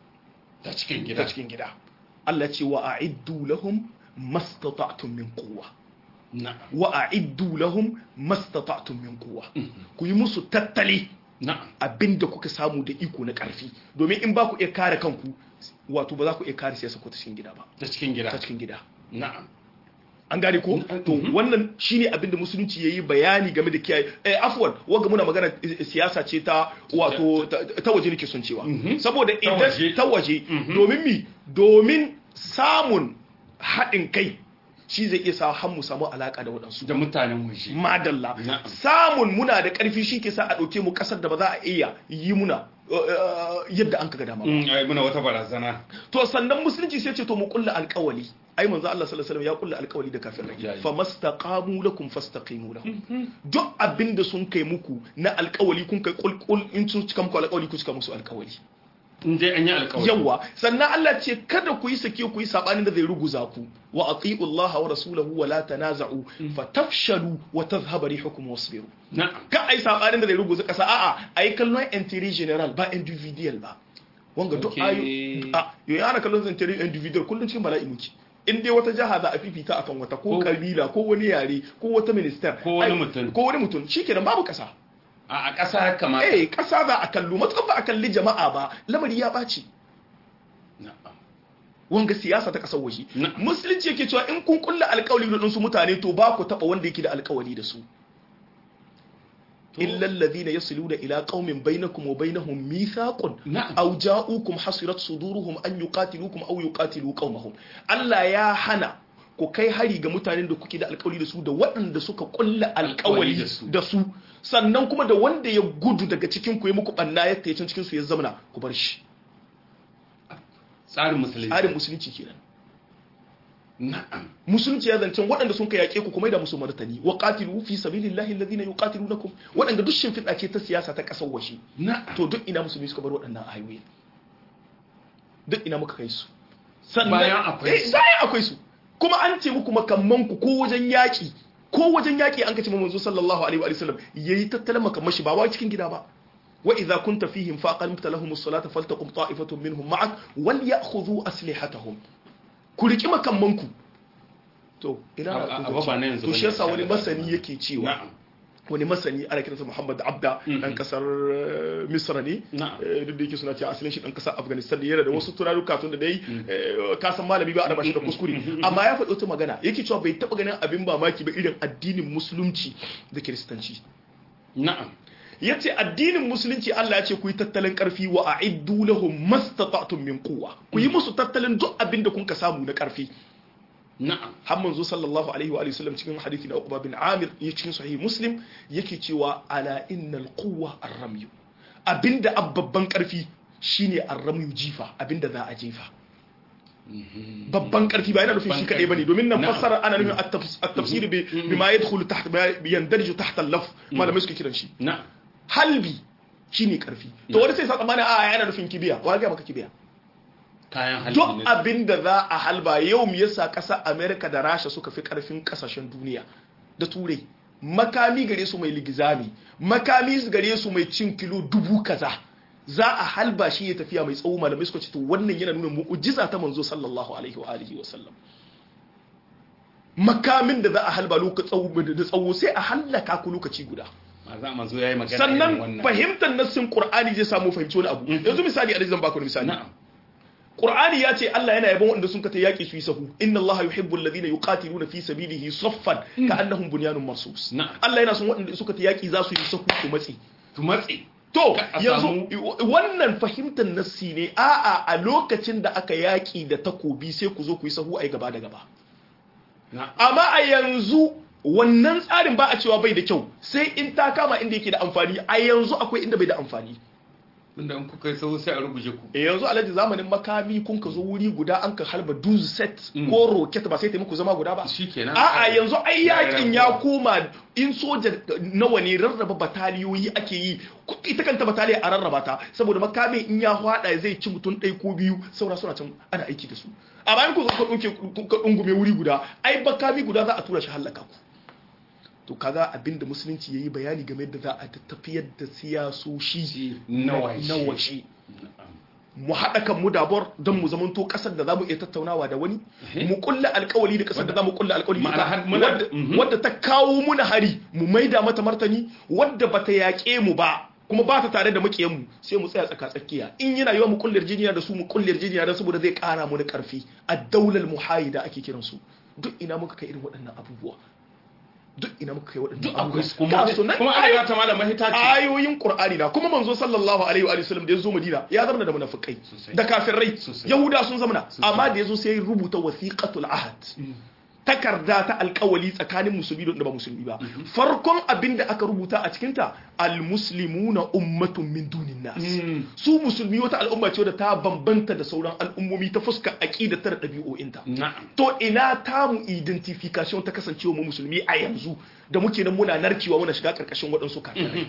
ta cikin ta gida cikin gida Allah ce wa a'iddu lahum mastata'tum min quwwa na'am wa a'iddu lahum mastata'tum min quwwa ku yi musu tattali na'am abinda kuka samu da iko na karfi domin in ba ku iya kare kanku wato ba za ku iya kare siyasa ko ta cikin gida ba ta cikin gida ta cikin gida na'am an gane ko to wannan shine abinda musulunci yayi bayani game da kiyaye eh afwan wanga muna magana eh, siyasa ce ta wato ta ta waje nake son cewa saboda Ta waje. idan ta waje domin mi domin samun haɗin kai shi zai iya sa har mu samu alaka da waɗansu da mutanen waje madalla Na'am. samun muna da ƙarfi shi ke sa a ɗauke mu ƙasar da ba za a iya yi muna uh, uh, yadda an kaga dama ba Mm, ai muna wata barazana to sannan musulunci sai ce to mu kulla alƙawali ai manzo Allah sallallahu alaihi wasallam ya kulla alƙawali da kafirai Yayi. famastaqamu lakum fastaqimu lahum duk abinda sun kai muku na alƙawali kun kai kulkul in sun cika muku alƙawali ku cika musu alƙawali in dai an yi alƙawari yawa sannan Allah ce kada ku yi sake ku yi sabanin da zai ruguza ku wa ati'u Allah wa rasulahu wa la tanaza'u fatafshalu wa tadhhabu rihukum wasbiru na'am ka ai sabanin da zai ruguza kasa a'a ai kallon entry general ba individual ba wanga duk Okay. ayu a yo yana kallon entry individual kullun cikin bala'i muke in dai wata jaha za a fifita akan wata ko Ko- kabila ko wani yare ko wata minister Ko wani ai- mutum. ko wani mutum shikenan babu kasa a a ƙasa ya kamata eh kasa za a kallo matukan ba a kalli jama'a ba lamari ya ɓaci na'am wanga siyasa ta kasar waje Na- musulunci yake cewa in kun kulla alkawari da su mutane to ba ku taba wanda yake da alkawari da su illa alladhina yasiluna ila qaumin bainakum wa bainahum mithaqun Na'am. aw ja'ukum hasirat suduruhum an yuqatilukum aw yuqatilu qaumahum Allah ya hana ku kai hari ga mutanen da kuke da alkawari da su da waɗanda suka kulla alkawari Alkawari da su. da su sannan kuma da wanda ya gudu daga cikin ku ya muku banna ya tayi can cikin su ya zamana ku bar shi tsarin musulunci tsarin musulunci kenan na'am musulunci ya zancen waɗanda sun ka yaƙe ku kuma da musu martani wa qatilu fi sabilillahi alladhina yuqatilunakum waɗanda duk shimfiɗa ce ta siyasa ta ƙasar washe na'am to duk ina musulmi suka bar waɗannan ayoyi duk ina muka kai su Bayan akwai Eh, su. bayan akwai su kuma an ce muku makamman ku ko wajen yaƙi ko wajen yaƙi an kace manzo sallallahu alaihi wa sallam yayi tattalin makamman shi ba wa cikin gida ba wa idza kunta fihim faqamta lahum as-salata faltaqum ta'ifatun minhum ma'ak wal ya'khudhu aslihatahum ku riki makamman ku to ina A- a- a- ba na yanzu to bane, shi yasa a wani shagata masani ba. yake cewa na'am wani masani ana kiransa Muhammad Abda dan kasar eh, Misra ne Na'am. Eh, duk da yake suna cewa asalin shi dan kasar Afghanistan ne yana da wasu turaruka tun da dai eh, ka san malami ba a raba shi da kuskure amma ya faɗi wata magana yake cewa bai taɓa ganin abin mamaki ba irin addinin musulunci da kiristanci na'am yace addinin musulunci Allah ya ce ku yi tattalin karfi wa a'iddu lahum mastata'tum min quwwa ku yi musu tattalin duk abin da kun ka samu na karfi na'am har manzo sallallahu alaihi wa alihi wasallam cikin hadisi na Uqba bin Amir ya cikin sahih Muslim yake cewa ala innal quwwa ar-ramy abinda ababban karfi shine ar-ramy jifa abinda za a jefa babban karfi ba yana nufin shi Babban kadai bane karfi. domin nan Na'am. fassara ana nufin at-tafs- at-tafsir bi bima yadkhulu tahta bi yandarju tahta al-laf malamai suke kiran shi na'am halbi shine karfi to wani sai sa tsammanin a yana nufin kibiya wa ga maka kibiya kayan halin duk abin da za a halba yau mu yasa ƙasa amerika da rasha suka fi ƙarfin ƙasashen duniya da turai makami gare su mai ligizami makami gare su mai cin kilo dubu kaza za a halba shi ya tafiya mai tsawo malamai suka ce to wannan yana nuna mu'ujiza ta manzo sallallahu alaihi wa alihi wa sallam makamin da za a halba lokacin da tsawo sai a hallaka ku lokaci guda ma za manzo yayi magana irin sannan wannan fahimtar nassin qur'ani zai samu fahimci wani abu yanzu misali a zan baku wani misali na'am Qur'ani ya ce Allah yana yabon wanda sun ka ta yaƙi su yi sahu inna Allah yuhibbu alladhina yuqatiluna fi sabilihi saffan ka'annahum bunyanun marsus Na'am. Allah yana son waɗanda suka ta yaƙi za su yi sahu su matsi to matsi to Ka a yanzu wannan fahimtar nassi ne a'a a lokacin da aka yaƙi da takobi sai ku zo ku yi sahu ai gaba da gaba na'am amma a yanzu wannan tsarin ba a cewa bai da kyau sai in ta kama inda yake da amfani a yanzu akwai inda bai da amfani inda in kuka yi sau sai a ruguje ku e yanzu alhaji zamanin makami kun ka zo wuri guda an ka halba duzu set Mm. ko roket ba sai ta muku zama guda ba shikenan a'a yanzu ai yakin ya rarrabuwa. koma in soja nawa ne rarraba bataliyoyi ake yi ku- ita kanta bataliya a rarraba ta saboda makamin in ya hwada zai ci mutum ɗaya ko biyu saura suna can ana aiki da su a bayan ku zo ka ɗunke ka ɗungume wuri guda ai makami guda za a tura shi hallaka ku to kaga abinda musulunci yayi bayani game da za a tafiyar da siyasoshi na washe. na washe mu haɗa kan mu dabor don mu zamanto ƙasar da za mu iya tattaunawa da wani mu kulla alkawali da ƙasar da za mu kulla alkawali da Ma'ana har ita muna- wadda- Mhm. wadda ta kawo muna hari mu maida mata martani wadda bata yaƙe mu ba kuma ba ta tare da makiyan mu sai mu tsaya tsaka tsakiya in yana yiwa mu kullar jiniya da su mu kullar jiniya da saboda zai ƙara mu da ƙarfi a daular muhayida ake kiransu duk ina muka kai irin waɗannan abubuwa duk ina muka kai waɗannan duk akwai su Ga kuma su nan kuma ai- ana ta malama hita ce ayoyin qur'ani na kuma manzo sallallahu alaihi wa sallam da yazo madina ya zama da munafikai Sosai. da kafirai Sosai. yahuda sun zamana Sosai. amma da yazo sai ya rubuta wasiqatul ahad takarda ta alkawali tsakanin musulmi da wanda ba musulmi ba farkon abin da aka rubuta a cikinta almuslimuna ummatun min dunin nas Mm. su musulmi wata al'umma ce da ta bambanta da sauran al'ummomi ta fuskar aqida ta da ɗabi'o'inta na'am to ina tamu identification ta kasancewa mu musulmi a yanzu da muke nan muna narkewa muna shiga karkashin waɗansu kafirai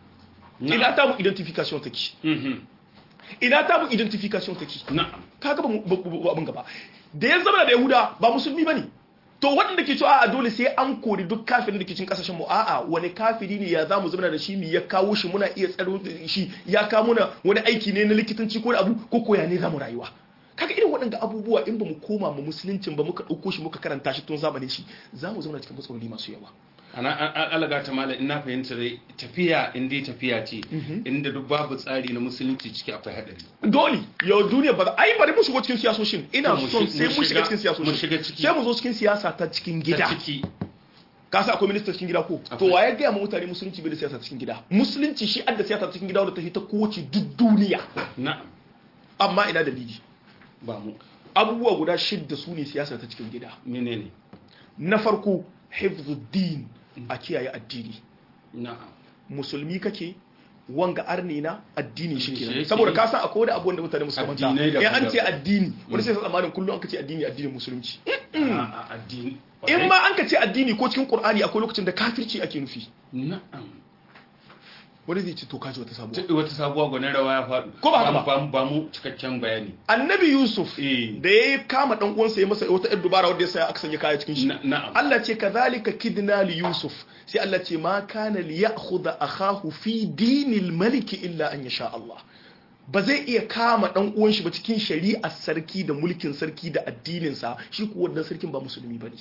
ina tamu identification take Mhm. ina tamu identification take na'am kaga ba mu- ba- ba- ba abin gaba da ya zama da yahuda ba musulmi bane to waɗanda ke cewa a dole sai an kori duk kafirin da ke cikin kasashen mu a'a wani kafiri ne ya za mu zama da shi mu ya kawo shi muna iya tsaro da shi ya kawo muna wani aiki ne na likitanci ko da abu ko koya ne za mu rayuwa kaga irin waɗanda abubuwa in ba mu koma mu musuluncin ba muka ɗauko shi muka karanta shi tun zamanin shi za mu zama cikin matsaloli masu yawa ana alaga ta malam ina fahimta dai tafiya in dai tafiya ce inda duk babu tsari na musulunci ciki akwai hadari dole yau duniya ba ai bari mu shigo cikin siyasoshin ina To mu son shi- sai mu mu shiga shiga- cikin siyasoshin mu shiga ciki. sai mu zo cikin siyasa ta cikin gida ta ciki ka sa akwai minista cikin gida ko to Akwai. waye gaya ma mutane musulunci bai da siyasa cikin gida musulunci shi adda siyasa cikin gida wanda ta ta kowace duk duniya na'am amma ina dalili ba mu abubuwa guda shidda su ne siyasa ta cikin gida menene na farko hifzuddin a kiyaye addini na'am musulmi kake wanga arni na addini shi Shi kenan yake saboda yi. ka san akwai wani abu wanda mutane musu manta Addinai in an ce daban-daban. addini wani sai sa tsammanin kullum an ka ce addini addinin musulunci a addini in ma an ka ce addini ko cikin qur'ani akwai lokacin da kafirci ake nufi na'am wani zai ce to kaji wata sabuwa Ta- wata sabuwa gwanin rawa ya faɗi Ko ba haka ba? ba mu- ba mu cikakken bayani annabi yusuf Eh. da ya kama dan uwansa ya masa wata yar dubara wanda ya sa aka sanya kaya cikin shi Na- na'am Allah ce kazalika kidna li yusuf sai Allah ce ma kana li ya'khudha akahu fi dinil malik illa an yasha Allah ba zai iya kama dan uwan shi ba cikin shari'ar sarki da mulkin sarki da addinin sa shi ko wannan sarkin ba musulmi bane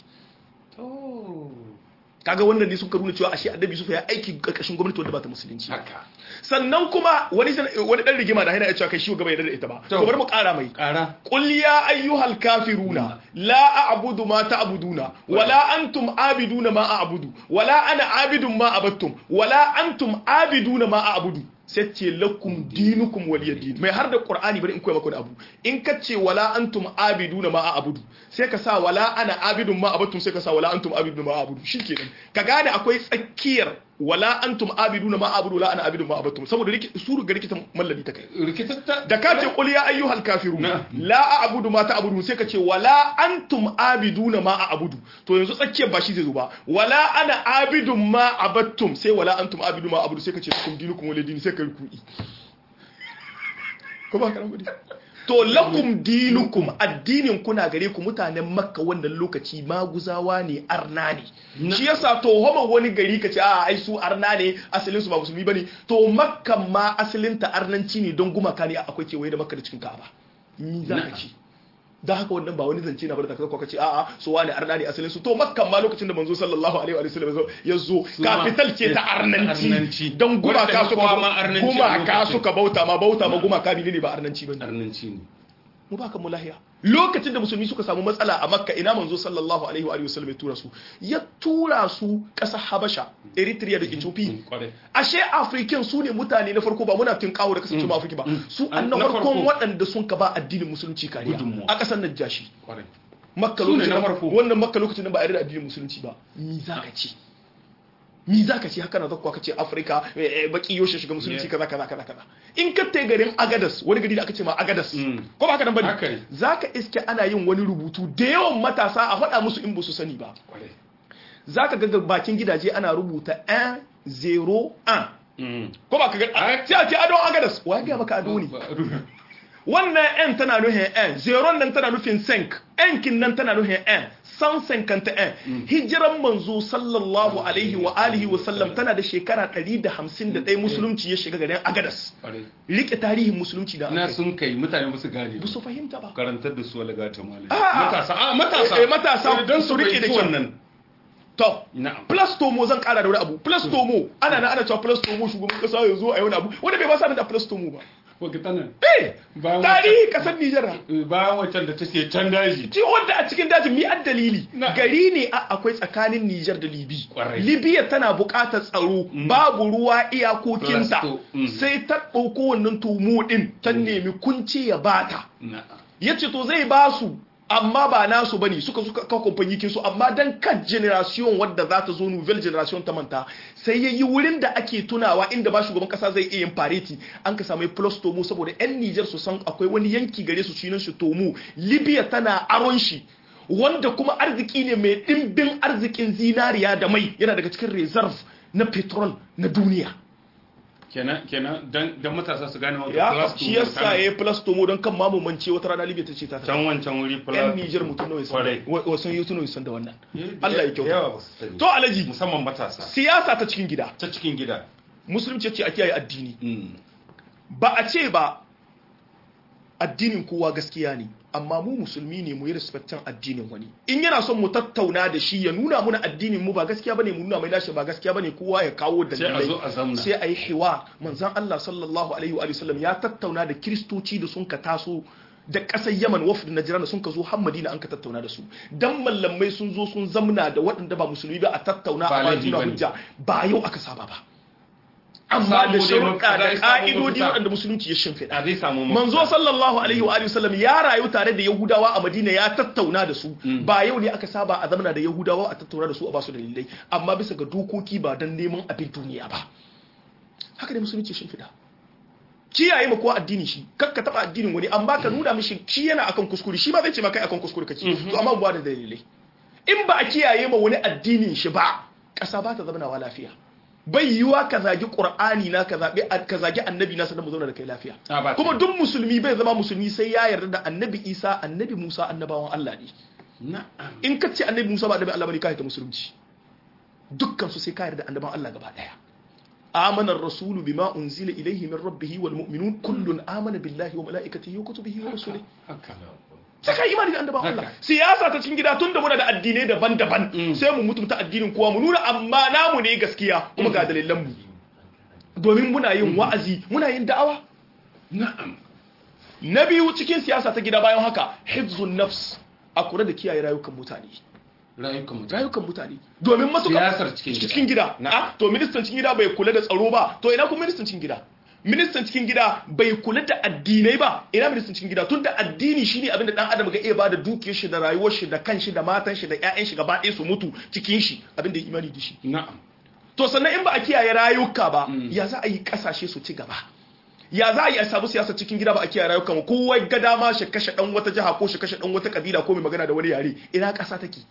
kaga wannan ne sun ka nuna cewa ashe annabi yusuf ya aiki karkashin gwamnati wanda ba ta musulunci ba. haka sannan kuma wani san- wani dan rigima da yana ya cewa kai shi gaba yarda da ita ba To. to bari mu kara mai ƙara قل يا أيها الكافرون لا أعبد ما تعبدون ولا أنتم عابدون ما أعبد ولا أنا عابد ما عبدتم ولا أنتم عابدون ما أعبد sace lakum dinukum waliya din mai har da qur'ani bari in koya maka wani abu in ka ce wala antum abiduna ma a'budu sai ka sa wala ana abidun ma abattum sai ka sa wala antum abiduna ma a'budu shikenan ka gane akwai tsakiyar wala antum abiduna ma a'budu la ana abidun ma abattum saboda riki suru ga rikitan mallami ta kai rikitatta da ka ce qul ya ayyuhal kafirun Na. la a'budu ma ta'budun sai ka ce wala antum abiduna ma a'budu to yanzu tsakiyar ba shi zai zo ba wala ana abidun ma abattum sai wala antum abidu ma a'budu sai ka ce kum dinukum wala dini sai ka rukui ko ba karan gudi to lakum dinukum addinin kuna gare ku mutanen makka wannan lokaci maguzawa ne arna ne Na. shi yasa to homa wani gari ka ce a ai su arna ne asalin su ba musulmi bane to makka ma asalin ta arnanci ne don gumaka ne akwai kewaye da makka da cikin ka'aba ni za ka Na. ci da haka wannan ba wani zance na bar da ka ce a'a su wani arna ne asalin su to makkan ma lokacin da manzo sallallahu alaihi wa sallam ya zo ma- capital ce ta Arnanci. arnanci don gumaka Wanda suka kowa ma arnanci a gumaka lokacin. suka bauta ma bauta ma gumaka ne ba arnanci bane arnanci ne mu baka mu lahiya lokacin da musulmi suka samu matsala a makka ina manzo sallallahu alaihi wa alihi wasallam ya tura su ya tura su ƙasar habasha eritrea da ethiopia kwarai ashe african su ne mutane na farko ba muna tun kawo da kasance ma afrika ba su an na Na farkon farko. waɗanda sun ka ba addinin musulunci kariya Gudunmuwa. a ƙasar najashi kwarai makka Su ne lokacin na nan- farko. wannan makka lokacin nan ba a yarda da addinin musulunci ba ni za ka ce mi za ka ce haka na zakwa ka ce afirka eh, eh, baki yoshe shiga musulunci Yeah. kaza kaza kaza kaza in ka tai garin agadas wani gari da aka ce ma agadas Mm. ko ba haka nan Haka ne. bane za ka iske ana yin wani rubutu da yawan matasa a faɗa musu in ba su sani ba kwarai za ka ga bakin gidaje ana rubuta 1 0 1 Mm. ko ba ka ga Ah. sai a ce adon agadas wa ya gaya maka ado ne wannan n tana nufin n zeron nan tana nufin senk n kin nan tana nufin n san senkanta n hijiran manzo sallallahu alaihi wa alihi wa sallam tana da shekara 151 musulunci ya shiga garin agadas Kwarai. rike tarihin musulunci da na aka yi. sun kai mutane ba su gane ba su fahimta ba karantar da su wala gata malami Ah. matasa a matasa Eh, eh, matasa don su su rike rike da da kyau. wannan to na'am plastomo zan kara da wani abu plastomo ana na ana cewa plastomo shugaban kasa ya zo a yi wani abu wanda bai ba sa da plastomo ba wakita nan eh bayan tarihi kasar Nijar wancan- bayan wancan da take can daji ci wanda a cikin dajin mi an dalili Na. gari ne a akwai tsakanin Nijar da Libi Kwarai. Libya tana buƙatar tsaro babu ruwa iyakokinta Plasto, mm. sai ta ɗauko wannan tumu ɗin ta nemi kunci ya bata na'am ya ce to zai ba su amma ba nasu bane suka suka kawo kamfani su amma dan kan generation wadda za ta zo nouvelle generation ta manta sai ya yi wurin da ake tunawa inda ba shugaban kasa zai iya yin fareti an ka samu plus tomu saboda yan Niger su san akwai wani yanki gare su cinan shi tomu Libya tana aron shi wanda kuma arziki ne mai dimbin arzikin zinariya da mai yana daga cikin reserve na petrol na duniya kenan kenan dan dan matasa su gane wata ya plus shi yasa ya yi plus tomu don kan mamumance wata rana Libya ta ce ta can wancan wuri plus yan Nijar mutum nawa sun Kwarai. wasan yi tuno san da wannan Eh, Allah ya da kyauta yawa ba su sani. to alaji musamman matasa siyasa ta cikin gida ta cikin gida musulunci ce a kiyaye addini Mm. ba a ce ba addinin kowa gaskiya ne amma mu musulmi ne mu yi respectin addinin wani in yana son mu tattauna da shi ya nuna muna addinin mu ba gaskiya bane mu nuna mai lashe ba gaskiya bane kowa ya kawo sai a dalilai zo a zamna sai a yi hiwa manzan Allah sallallahu alaihi wa sallam ya tattauna da kiristoci da sun ka taso da ƙasar yaman wafd na jiran da sun ka zo har madina an ka tattauna da su dan mallamai sun zo sun zamna da waɗanda ba musulmi ba a tattauna Ba a ba laifi juna bane. hujja ba yau aka saba ba amma da samu dai sharuɗa mafita, da dai samu ƙa'idodi mafita. waɗanda musulunci ya shimfiɗa a zai samu mafita. manzo sallallahu alaihi wa alihi wasallam ya rayu tare da yahudawa a madina ya tattauna da su ba yau ne aka saba a zamana da yahudawa a tattauna da su a basu dalilai amma bisa ga dokoki ba don neman abin duniya ba haka ne musulunci shin fida kiyaye ma kowa addini shi kakka taba addinin wani amma ka nuna mishi shi yana akan kuskure shi ma zai ce ma kai akan kuskure kake to amma ba da dalilai in ba a kiyaye ma wani addinin shi ba ƙasa ba ta zama lafiya bai yiwa ka zagi qur'ani na ka zabi ka zagi annabi na sannan mu zauna da kai lafiya Ah, ba kuma ta- duk musulmi bai zama musulmi sai ya yarda da annabi isa annabi musa annabawan allah ne na'am in ka ce annabi musa ba annabi allah bane ka ta musulunci dukkan su sai ka yarda da annabawan allah gaba daya آمن الرسول بما أنزل إليه من ربه والمؤمنون كل آمن بالله وملائكته وكتبه ورسله haka sai ka imani da annabawan Allah Haka. siyasa ta cikin gida tunda muna da addinai daban-daban sai mu mutunta addinin kowa mu nuna amma namu ne gaskiya kuma ga dalilan mu domin muna yin wa'azi muna yin da'awa na'am na biyu cikin siyasa ta gida bayan haka hifzun nafs a kula da kiyaye rayukan mutane rayukan mutane rayukan mutane domin matuƙa Siyasar cikin gida. cikin gida Na. Ah, to ministan cikin gida bai kula da tsaro ba to ina kuma ministan cikin gida ministan cikin gida bai kula da addinai ba ina ministan cikin gida tunda addini shine abin da dan adam ga iya bada dukiyar shi da rayuwar shi da kanshi da matan shi da ƴaƴan shi gaba ɗaya su mutu cikin shi abin da ya imani da shi na'am to sannan in ba a kiyaye rayuka ba ya za a yi kasashe su ci gaba ya za a yi a samu siyasa cikin gida ba a kiyaye rayukan mu kowa ga dama shi kashe dan wata jiha ko shi kashe dan wata kabila ko mai magana da wani yare ina ƙasa take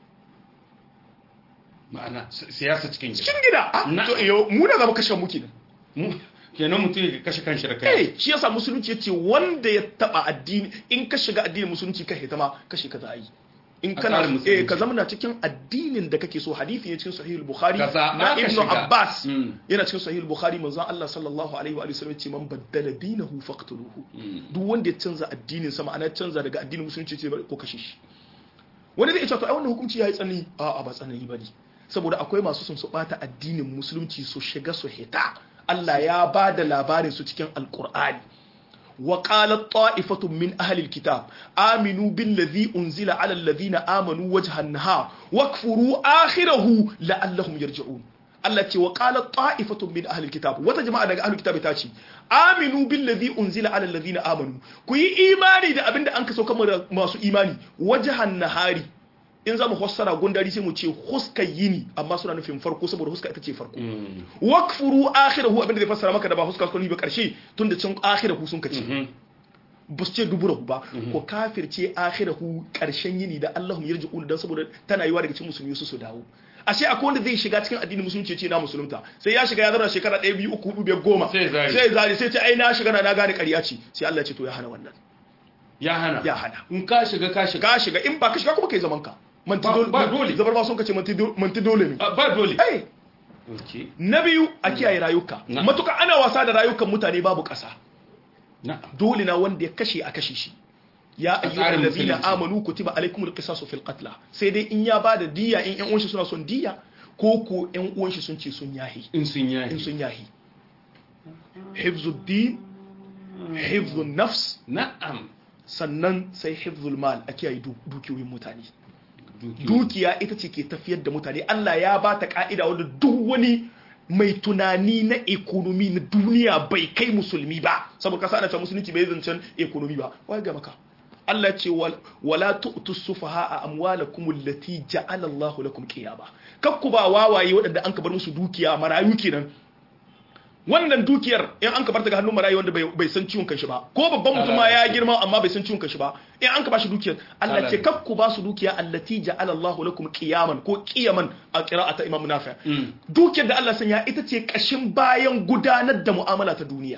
ma'ana si- siyasa cikin gida cikin gida Ah, Na- to yo mu da zama kashe mu kenan Mu- kenan mutum ya kashe kanshi da kai eh shi yasa musulunci yace wanda ya taba addini in ka shiga addinin musulunci ka hita ma kashe ka za a yi in A kana tsarin musulunci. eh ka zama na cikin addinin da kake so hadisi ne cikin sahih al-bukhari Ka zaɓa na ka ibnu shiga. abbas Mm. yana cikin sahih al-bukhari manzon Allah sallallahu alaihi wa sallam ce man baddala dinahu faqtuluhu duk wanda ya canza addinin sa ma'ana canza daga addinin musulunci ce ko kashe shi wani zai ce to ai wannan hukunci yayi tsanani a a ba tsanani bane saboda akwai masu sun su bata addinin musulunci su shiga su hita Allah ya ba da labarin su cikin alqur'ani wa qalat ta'ifatun min ahli alkitab aminu billazi unzila ala alladhina amanu wajhan nahar wakfuru akhirahu la'allahum yarji'un Allah ce wa qalat ta'ifatun min ahli alkitab wata jama'a daga ahli alkitab ta ce aminu billazi unzila ala alladhina amanu ku yi imani da abinda an kaso kamar masu imani wajhan nahari in za mu fassara gundari sai mu ce huska yini amma suna nufin farko saboda huska ita ce farko Mm. wakfuru akhirahu abinda zai fassara maka da ba huska suka ba karshe tunda can akhirahu sun kace Mhm. ba su ce duburahu ba ko kafirce akhirahu karshen yini da Allahum yarji'un dan saboda tana yiwa daga cikin musulmi su su dawo ashe akwai wanda zai shiga cikin addinin musulunci ya ce na musulunta sai ya shiga ya zama shekara 1 2 3 4 5 goma Sai zari. sai zari sai ce ai na shiga na na gane ƙarya ce sai Allah ya ce to ya hana wannan ya hana ya hana in ka shiga ka shiga ka shiga in ba ka shiga kuma kai zaman ka manti Ba- dole ba dole. zabar ba sun kace manti do- manti dole ne Ah, ba dole ai okay na biyu a kiyaye rayuka Na. matuka ana wasa da rayukan mutane babu ƙasa na'am dole na wanda ya kashe a kashe shi ya A ayyuhal tsarin ladina musulunci. amanu kutiba alaikumul qisasu fil qatl sai dai in ya bada diya in ƴan uwan shi suna son diya ko ko ƴan uwan shi sun ce sun yahi in sun yayi in sun yahi hifzud din hifzun nafs na'am sannan sai hifzul mal a kiyaye du- dukiyoyin mutane Dukiyoyi. dukiya ita ce ke tafiyar da mutane Allah ya ba ta ka'ida wanda duk wani mai tunani na ekonomi na duniya bai kai musulmi ba saboda kasa ana cewa musulunci bai zancen ekonomi ba wai ga maka Allah ya ce wal- wala tu'tu sufaha amwalakum allati ja'ala Allahu lakum qiyama kakku ba wawaye waɗanda an ka bar musu dukiya marayu kenan wannan dukiyar in an ka bar ta ga hannun marayu wanda bai bai san ciwon kanshi ba ko babban mutum ma ya girma amma bai san ciwon kanshi ba in an ka bashi dukiyar Allah ce kaf ku ba su dukiya allati ja'ala Allahu lakum qiyaman ko qiyaman a qira'ata Imam Nafi' Mm. dukiyar da Allah sanya ita ce kashin bayan gudanar da mu'amala ta duniya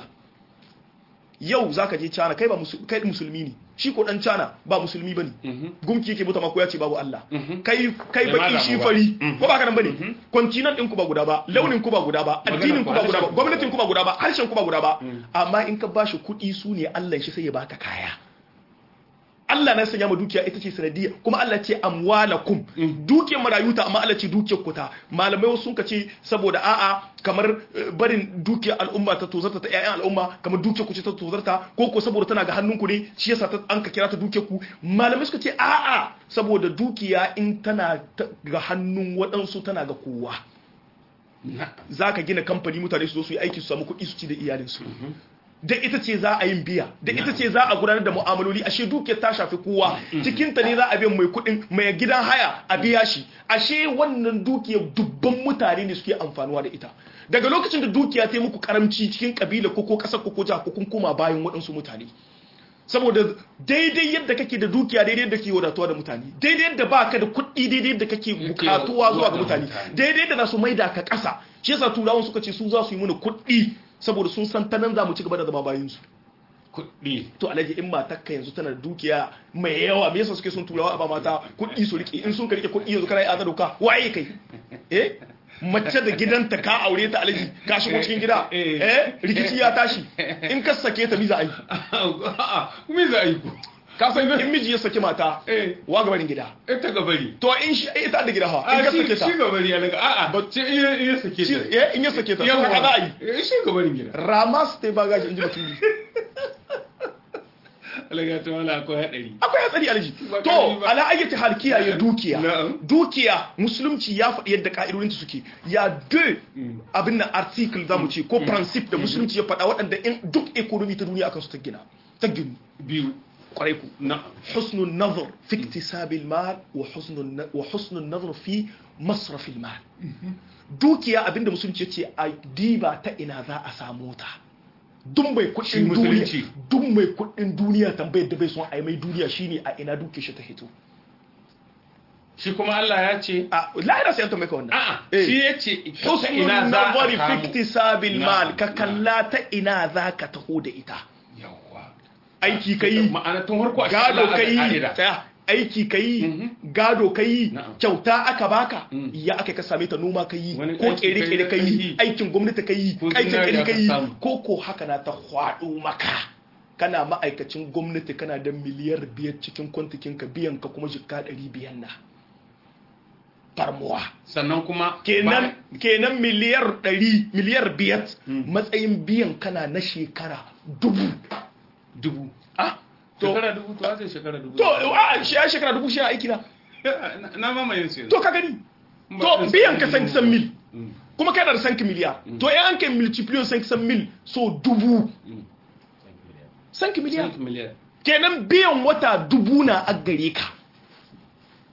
yau zaka je China kai ba musu- kai musulmi ne shi ko dan China ba musulmi bane Mhm. gumki yake mutu ko ya ce babu Allah Mhm. kai kai Bai ma baki damu shi ba. fari Mhm. ko ba ka nan bane continent din ku ba guda ba launin ku ba guda ba Maganar addinin ku, ku ba guda ba harshen ku ba gwamnatin ku ba guda ba harshen ku ba guda ba Mm. amma in ka bashi kuɗi su ne Allah shi sai ya baka kaya Allah na sanya ma dukiya ita ce sanadiyya kuma Allah ce amwalakum dukiyar marayu ta amma Allah ce dukiyar ku ta malamai wasu sun ce saboda a'a kamar eh, barin dukiyar al'umma ta tozarta ta ƴaƴan al'umma kamar dukiyar ku ce ta tozarta ko ko saboda tana ga hannun ku ne shi yasa ta an ka kira ta dukiyar ku malamai suka ce a'a saboda dukiya in tana ta- ga hannun waɗansu tana ga kowa na'am za ka gina kamfani mutane su zo su yi aiki su samu kuɗi su ci da iyalinsu da ita ce za a yin biya da ita ce za a gudanar da mu'amaloli ashe dukiyar ta shafi kowa cikinta ne za a biyan mai kuɗin mai gidan haya a biya shi ashe wannan dukiyar dubban mutane ne suke amfanuwa da ita daga lokacin da dukiya ta yi muku karamci cikin kabila ko ko ƙasar ko ko jiha ko kun koma bayan waɗansu mutane saboda daidai yadda kake da dukiya daidai yadda kake wadatuwa da mutane daidai yadda baka da kuɗi daidai yadda kake bukatuwa zuwa ga mutane daidai yadda za su maida ka ƙasa shi yasa turawan suka ce su za su yi mana kuɗi saboda sun san ta nan za mu ci gaba da zama bayan su kuɗi to alhaji in matakka yanzu tana da dukiya mai yawa me yasa suke son turawa a ba mata kuɗi su rike in sun ka rike kuɗi yanzu kana yi azar doka waye kai eh mace da gidanta ka aure ta alhaji ka shigo cikin gida Eh. eh rikici ya tashi in ka sake ta miza aiki a'a me za a yi ku ka san in miji ya saki mata eh wa gabanin gida ita gabari to in shi ita da gida ha in a ka shi sake ta shi gabari ya daga a'a Ba- ce iya iya sake shi- ta eh, in ya sake ta to Yawwa. haka za a yi Eh, shi gabarin gida rama su ta yi bagaji in ji batuli alaga ta wala akwai hadari akwai hatsari alji Ba to ƙarfi ba. ala ayyati hal kiyaye dukiya Na'am. dukiya musulunci ya faɗi yadda ka'idodinta suke ya de abin nan article zamu ce ko principe da musulunci ya faɗa waɗanda in duk economy ta duniya akan su ta gina ta ginu biyu kwarai ku na حسن النظر في اكتساب المال وحسن الن- وحسن النظر في مصرف المال dukiya abinda musulunci ce a diba ta ina za a samu ta duk mai Shi kudin musulunci. duniya duk mai kudin duniya tambayar da bai son a yi mai duniya shine a ina duke shi ta hito shi kuma Allah ya ce a lahira sai an tambaye ka wannan a'a Eh. shi ya ce ta husnul ina za a nazari fi samu iktisabil Na- mal ka na. kalla ta ina za ka taho da ita yawwa aiki kai ma'ana tun farko a gado Allah aka kai ka'ida. tsaya aiki kai Mhm. gado kai Na'am. kyauta aka baka Mm. ya aka ka same ta noma kai Wani ko aiki kere kai kere na kai ƙarfi. aikin gwamnati kai Ko aikin zinariya kare ka kai samu. ko ko haka na ta hwado maka kana ma'aikacin gwamnati kana da miliyar biyar cikin kwantikin ka biyan ka kuma jikka ɗari biyan na farmuwa sannan kuma kenan kenan miliyar ɗari miliyar biyar Mm. matsayin biyan kana na shekara dubu ba- dubu ah to shekara dubu to aka shekara dubu to a shi ya shekara dubu shi a aiki na Na- na mamayin su yanzu to ka gani Ba to ɗin biyan ka sanin 500 mil Mm. kuma kana da 5 miliyar to yan kai multiplier 500 mil so dubu Mm. 5 miliyar Cent miliyar kenan biyan wata dubu na a gare ka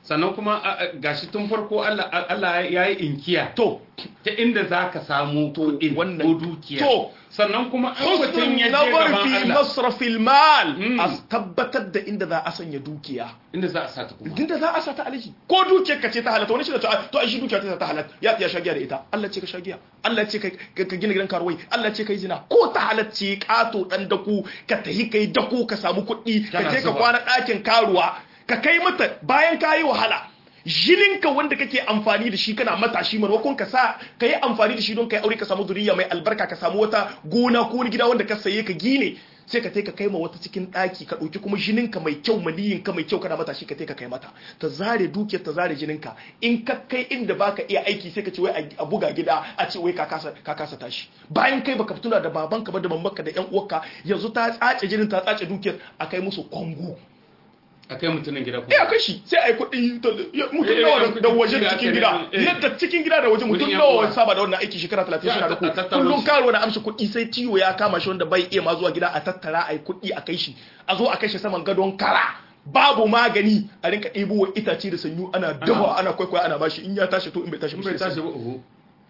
sannan kuma a- a- gashi tun farko Allah Allah ya yi inkiya to ta inda za ka samu kuɗin wannan- ko dukiya to, sannan kuma an mutum husnul ya je nazar gaban fi Allah masrafil mal Mm. a tabbatar da inda za a sanya dukiya inda za a sa ta kuma inda za a sa ta alaji ko dukiyar ka ce ta halatta wani shi da ta to ai shi dukiya ta ta halatta ya ya shagiya da ita Allah ce ka shagiya Allah ce ka ka gina gidan karuwai Allah ce kai zina ko ta halacce kato dan daku ka tahi kai dako ka samu kuɗi ka Kana je ka zuba. kwana ɗakin karuwa ka kai mata bayan ka yi wahala jininka wanda kake amfani da shi kana matashi maimakon ka sa ka yi amfani da shi don ka yi aure ka samu zuriya mai albarka ka samu wata gona ko wani gida wanda ka saye ka gine sai ka ka kai ma wata cikin ɗaki ka ɗauki kuma jininka mai kyau maniyinka mai kyau kana matashi ka ka kai mata ta zare dukiyar ta zare jininka in ka kai inda baka iya aiki sai ka ce wai a buga gida a ce wai ka kasa ka kasa tashi bayan kai baka tuna da babanka ba da mamanka da yan uwarka yanzu ta tsace jinin ta tsace dukiyar a kai musu kwango a kai mutumin gida ya kuma kai shi sai a yi kuɗi ta- ya- mutum Eh, nawa eh, da- da waje kuɗi da da cikin ake gida neman, eh. yadda cikin gida da waje mutum Kuɗin yan nawa uwa. wani saba da wannan aiki shekara talatin Ya, suna da a ku tattaro kullum su. karo na amshi kuɗi sai ciwo ya kama shi wanda bai iya ma zuwa gida a tattara a yi kuɗi a kai shi a zo a kai shi saman gadon kara babu magani a rinka ɗebo wa itace da sanyu ana dawa ana kwaikwaya ana bashi in ya tashi to in bai tashi in ba bai sai tashi ba uhu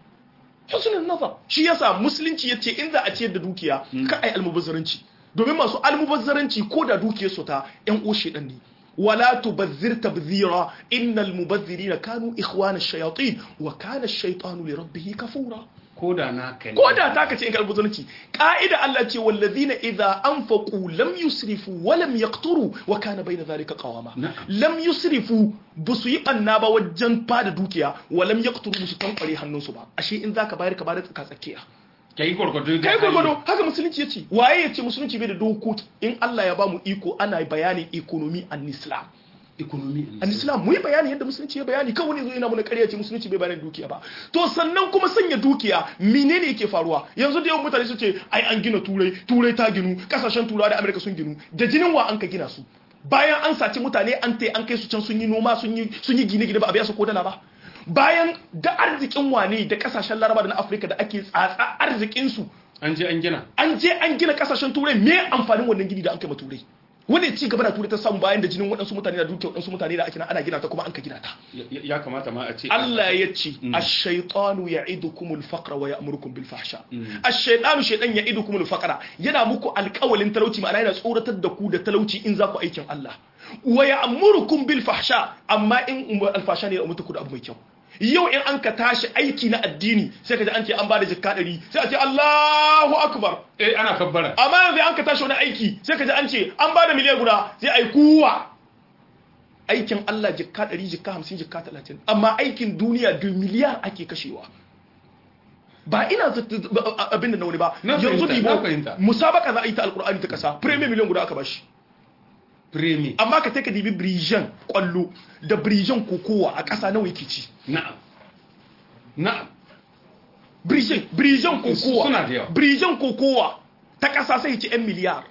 husnul nazar shi yasa musulunci yace in za a ciyar da dukiya ka ai almubazzaranci domin masu almubazzaranci ko da dukiyar su ta yan uwa shedan ne wala tubazzir tabzira innal mubazzirina kanu ikhwana ash-shayatin wa kana ash-shaytanu li rabbih kafura ko da na kai ko da ta kace in ka almubazzaranci ka'ida Allah ce wallazina idza anfaqu lam yusrifu wa lam yaqturu wa kana bayna dhalika qawama Na'am. lam yusrifu busu yi banna ba wajen fada dukiya wa lam yaqturu busu tankware hannunsu ba ashe in zaka bayar ka bayar tsaka tsakiya kai gurgudu da kai hali. gwargwado haka musulunci ya ce waye ya ce musulunci bai da dokoki in Allah ya ba mu iko ana bayanin economy an islam economy an islam mu yi bayani yadda musulunci ya bayani kawai ne zo yana muna ƙarya ce musulunci bai bayanin dukiya ba to sannan kuma sanya dukiya menene yake faruwa yanzu da yawan mutane su ce ai an gina turai turai ta ginu kasashen turawa da amerika sun ginu da jinin wa an ka gina su bayan an saci mutane an tai an kai su can sun yi noma sun yi sun yi gine-gine ba a biya su ko dala ba bayan da arzikin wane da kasashen laraba da na afirka da ake tsatsa arzikin su an je an gina an je an gina kasashen turai me amfanin wannan gini da an kai ma turai wani ci gaba da turai ta samu bayan da jinin waɗansu mutane da duke waɗansu mutane da ake na ana gina ta kuma an ka gina ta Ya- ya kamata ma a ce Allah ya ce Mm. ash-shaytanu ya'idukumul faqra wa ya'murukum bil fahsha ash-shaytanu shaytan ya'idukumul faqra yana muku alƙawalin talauci ma'ana yana tsoratar da ku da talauci in za ku aikin Allah wa ya'murukum bil fahsha amma in um- alfasha ne ya umurta ku da abu mai kyau yau in an ka tashi aiki na addini sai ka ji an ce an bada jikka ɗari sai a ce Allahu akbar eh ana kabbara amma yanzu an ka tashi wani aiki sai ka ji an ce an ba da miliyan guda sai a yi kuwa aikin Allah jikka 100 jikka 50 jikka 30 amma aikin duniya da miliyar ake kashewa ba ina zata- ba- a- abin da na wani ba Na yanzu fahimta, na dibo fahimta. musabaka za a yi ta alkur'ani ta kasa premier miliyan guda aka bashi premi amma ka take dibi brijan kwallo da brijan kokowa a kasa nawa yake ci na'am na'am brijan brijan kokowa Suna da yawa. brijan kokowa ta kasa sai ya ci 'yan miliyar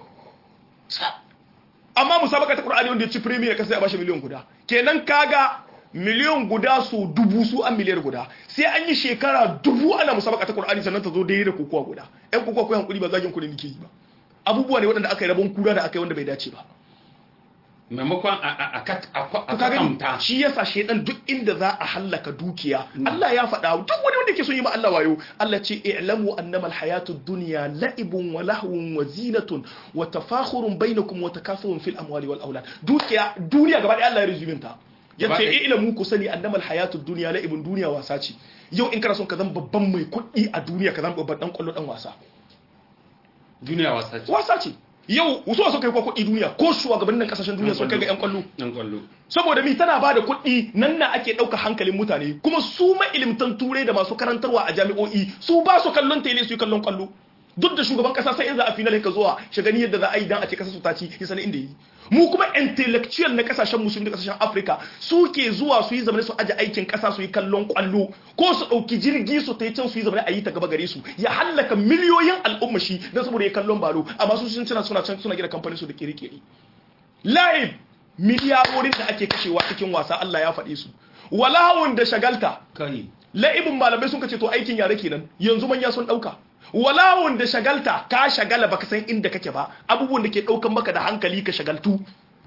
amma musabaka ta Qur'ani wanda ya ci premier ka sai a bashi miliyan guda kenan kaga miliyan guda su dubu su an miliyar guda sai an yi shekara dubu ana musabaka ta Qur'ani sannan ta zo daidai da kokowa guda ɗan kokowa ko hankuri ba zagin kuɗi nake yi ba abubuwa ne waɗanda aka yi rabon kura da aka yi wanda bai dace ba maimakon a a a kat- a kwa- a to kaga kwatamta shi yasa shedan duk inda za a hallaka dukiya Allah ya faɗa duk wani wanda ke son yi ma Allah wayo Allah ce i'lamu annama alhayatud dunya la'ibun wa lahwun wa zinatun wa tafakhurun bainakum wa takathurun fil amwali wal aulad dukiya duniya gaba ɗaya Allah ya rizumin ta Gaba yace ɗaya. i'lamu ku sani annama alhayatud dunya la'ibun duniya wasa ce yau in kana son ka zama babban mai kuɗi a duniya ka zama babban dan kwallo dan wasa duniya wasa ce wasa ce yau wasu wasu kai kwa kuɗi duniya ko shugabannin kasashen duniya sun kai ga yan kwallo yan kwallo saboda mi tana bada kuɗi nan na ake ɗauka hankalin mutane kuma su mailimtan turai da masu karantarwa a jami'o'i su ba su kallon tele su yi kallon kwallo duk da shugaban kasa sai in za a final ka zuwa shagani yadda za a yi dan a ce kasa su ta ci ya sani inda yi mu kuma intellectual na kasashen musulmi da kasashen afirka su ke zuwa su yi zamane su aje aikin kasa su yi kallon kwallo ko su ɗauki jirgi su ta yi can su yi zamane a yi ta gaba gare su ya hallaka miliyoyin al'umma shi don saboda ya kallon balo amma su sun cina suna can suna gina kamfanin su da kere-kere laib miliyarorin da ake kashewa cikin wasa Allah ya faɗe su walahun da shagalta kai la'ibin malamai sun kace to aikin yare kenan yanzu manya sun dauka walahun da shagalta ka shagala baka san inda kake ba abubuwan da ke daukan maka da hankali ka shagaltu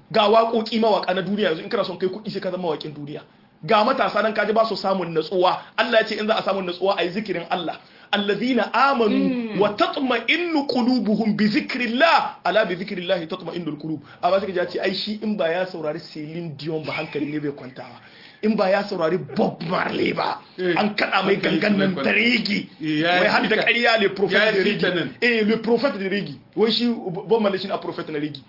ga waƙoƙi mawaƙa na duniya yanzu in kana son kai kuɗi sai ka zama mawaƙin duniya ga matasa nan kaji ba su samun natsuwa Allah ya ce in za a samu natsuwa ayi zikirin Allah alladhina amanu wa tatma'innu qulubuhum bi zikrillah ala bi zikrillah tatma'innu alqulub amma sai ka ce ai shi in ba ya saurari Celine Dion ba hankali ne bai kwantawa in ba ya saurari Bob Marley ba an kada mai gangan nan da regi wai har da ƙarya le prophet de regi eh le prophet de regi wai shi Bob Marley shi a prophet na regi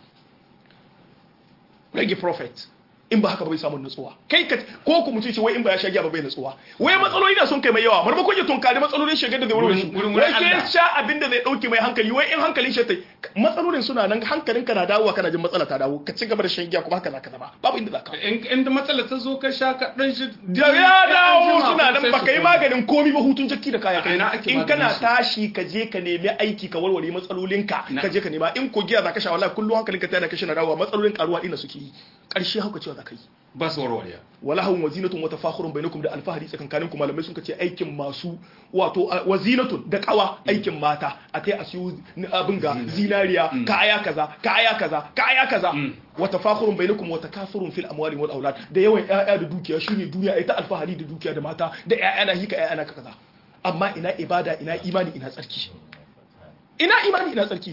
regi prophet in ba haka ba bai samu nutsuwa kai ka ko ku mutum ce wai in ba ya shagiya ba bai nutsuwa wai matsaloli da sun kai mai yawa marmakon ya tunkari matsalolin shagar da zai wurin su wai sai ya sha abin da zai dauke mai hankali wai in hankalin shi tai matsalolin suna nan hankalin ka na dawowa kana jin matsala ta dawo ka ci gaba da shan giya kuma haka zaka zama babu inda zaka in da matsala ta zo ka sha ka dan shi da ya dawo suna nan baka yi maganin komi ba hutun jakki da kaya kai in kana tashi ka je ka nemi aiki ka warware matsalolinka ka je ka nema in ko giya zaka sha wallahi kullum hankalin ka tana kashi na dawowa matsalolin karuwa ina suke yi karshe hauka cewa zaka yi ba su warware wala hawun wazinatun wa tafakhurun bainakum da alfahari tsakankanin ku malamai sun ce aikin masu wato wazinatun da kawa aikin mata a kai a siyo abin ga zinariya kaya kaza kaya kaza kaya kaza wa tafakhurun bainakum wa takathurun fil amwali wal aulad da yawan ƴaƴa da dukiya shine duniya ai ta alfahari da dukiya da mata da ƴaƴa na hika ƴaƴa na kaza amma ina ibada ina imani ina tsarki ina imani ina tsarki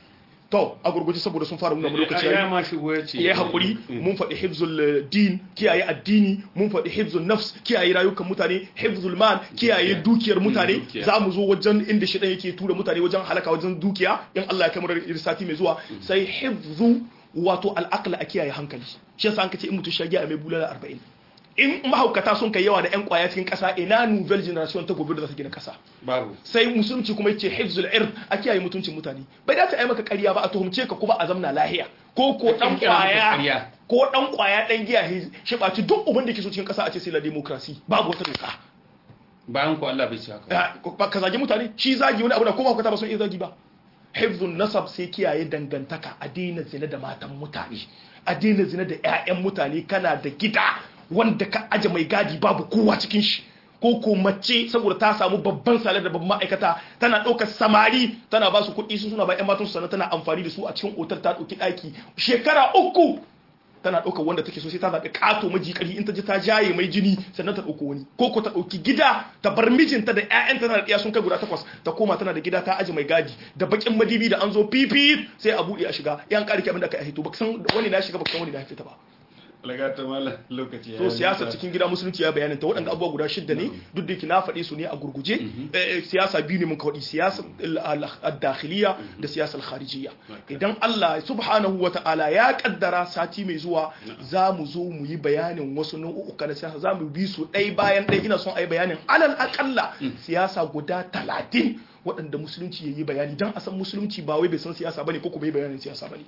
to a gurguje saboda sun fara nuna mu lokaci ya ma shigo ya ce yayi hakuri mun faɗi hifzul din kiyaye addini mun faɗi hifzul nafs kiyaye rayukan mutane hifzul mal kiyaye dukiyar mutane za mu zo wajen inda shi yake tura mutane wajen halaka wajen dukiya in Allah ya kai mu sati mai zuwa sai hifzu wato al'aqla a kiyaye hankali shi yasa an kace in mutum shagi a mai bulala 40 in mahaukata sun kai yawa da 'yan kwaya cikin kasa ina nouvelle generation ta gobe da za ta gina kasa babu sai musulunci kuma yace hifzul ird a kiyaye mutuncin mutane bai dace ai maka ƙarya ba a tuhumce ka kuma a zamna lahiya ko ko dan kwaya ko dan kwaya dan giya shi baci duk uban da ke so cikin kasa a ce sai la democracy babu wata doka bayan ko Allah bai ci haka ka zagi mutane shi zagi wani abu da kuma mahaukata ba sun iya zagi ba hifzun nasab sai kiyaye dangantaka a daina zina da matan mutane a daina zina da 'ya'yan mutane kana da gida wanda ka aje mai gadi babu kowa cikin shi ko ko mace saboda ta samu babban salar da babban ma'aikata tana ɗaukar samari tana ba su kuɗi su suna ba 'yan matan su sannan tana amfani da su a cikin otal ta ɗauki ɗaki shekara uku tana ɗaukar wanda take so sai ta zaɓi ƙato maji ƙarfi in ta ji ta jaye mai jini sannan ta ɗauko wani ko ko ta ɗauki gida ta bar mijinta da ƴaƴanta tana da ɗiya sun kai guda takwas ta koma tana da gida ta aji mai gadi da bakin madibi da an zo pipi sai a buɗe a shiga yan ƙarki abin da ka hito ba san wani na shiga ba san wani na fita ba lagata mala lokaci to siyasar cikin gida musulunci ya bayanin ta waɗanda abubuwa guda shidda ne duk da na faɗi su ne a gurguje siyasa biyu ne mun ka faɗi siyasar dakhiliya da siyasar kharijiyya idan Allah subhanahu wa ta'ala ya kaddara sati mai zuwa za mu zo mu yi bayanin wasu nau'uka na siyasa za mu bi su ɗai bayan ɗai ina son a yi bayanin alal akalla siyasa guda talatin waɗanda musulunci ya yi bayani don a san musulunci ba wai bai san siyasa bane ko kuma yi bayanin siyasa bane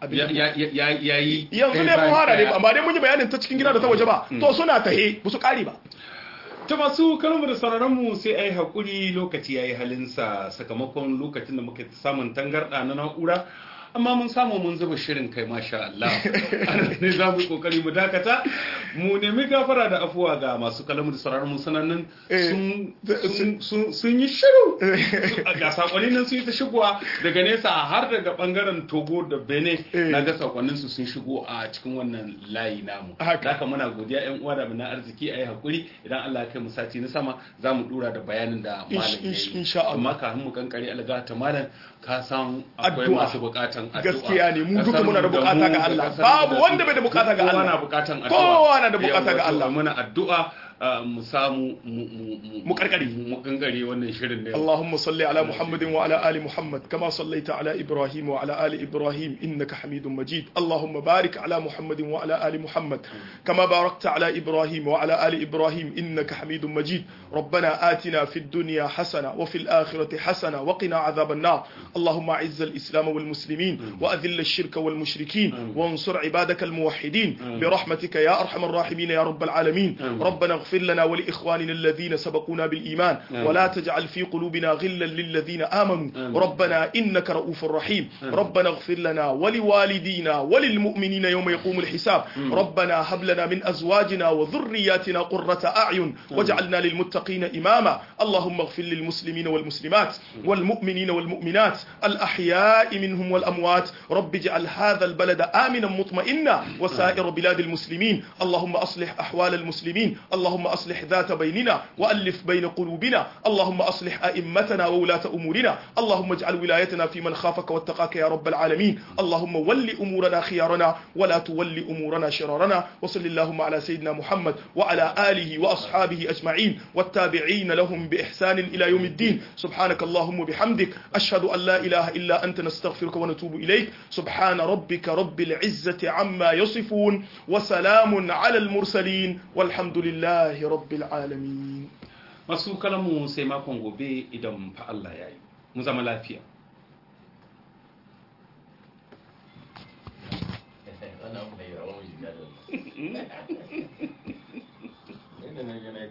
ya yi yanzu ne mun hara ne amma dai mun yi bayanin ta cikin gida da ta waje ba to suna tahe ba su kare ba ta masu kalmar da sauraronmu sai a yi haƙuri lokaci ya yi halinsa sakamakon lokacin da muka samun tangarɗa na na'ura amma mun samu mun zuba shirin kai masha Allah ne za mu yi kokari mu dakata mu nemi gafara da afuwa ga masu kalamu da sauraron mu sanannan sun yi shiru ga sakonni nan sun yi ta shigowa daga nesa har daga bangaren Togo da Benin na ga sakonnin su sun shigo a cikin wannan layi namu haka muna godiya yan uwa da na arziki ayi hakuri idan Allah ya kai mu sati na sama za mu dura da bayanin da malam ya yi amma kafin mu kankare alga ta malam ka san akwai masu bukatan addu'a gaskiya ne mu duka muna da bukata ga Allah babu wanda bai da bukata ga Allah kowa na bukatan addu'a kowa na da bukata ga Allah muna addu'a mu samu mu karkare mu kankare wannan shirin ne Allahumma salli ala Muhammadin wa ala ali Muhammad kama sallaita ala Ibrahim wa ala ali Ibrahim innaka Hamidum Majid Allahumma barik ala Muhammadin wa ala ali Muhammad kama barakta ala Ibrahim wa ala ali Ibrahim innaka Hamidum Majid ربنا آتنا في الدنيا حسنة وفي الآخرة حسنة وقنا عذاب النار اللهم أعز الإسلام والمسلمين وأذل الشرك والمشركين وانصر عبادك الموحدين برحمتك يا أرحم الراحمين يا رب العالمين ربنا اغفر واغفر لنا ولإخواننا الذين سبقونا بالإيمان آمين. ولا تجعل في قلوبنا غلا للذين آمنوا آمين. ربنا إنك رؤوف رحيم آمين. ربنا اغفر لنا ولوالدينا وللمؤمنين يوم يقوم الحساب ربنا هب لنا من أزواجنا وذرياتنا قرة أعين واجعلنا للمتقين إماما اللهم اغفر للمسلمين والمسلمات والمؤمنين والمؤمنات الأحياء منهم والأموات رب اجعل هذا البلد آمنا مطمئنا وسائر بلاد المسلمين اللهم أصلح أحوال المسلمين اللهم أصلح ذات بيننا وألف بين قلوبنا اللهم أصلح أئمتنا وولاة أمورنا اللهم اجعل ولايتنا في من خافك واتقاك يا رب العالمين اللهم ول أمورنا خيارنا ولا تول أمورنا شرارنا وصل اللهم على سيدنا محمد وعلى آله وأصحابه أجمعين والتابعين لهم بإحسان إلى يوم الدين سبحانك اللهم وبحمدك أشهد أن لا إله إلا أنت نستغفرك ونتوب إليك سبحان ربك رب العزة عما يصفون وسلام على المرسلين والحمد لله رب العالمين masu kalamu sai makon gobe idan fa Allah ya yi mu zama lafiya wannan abu da yawa wani jika da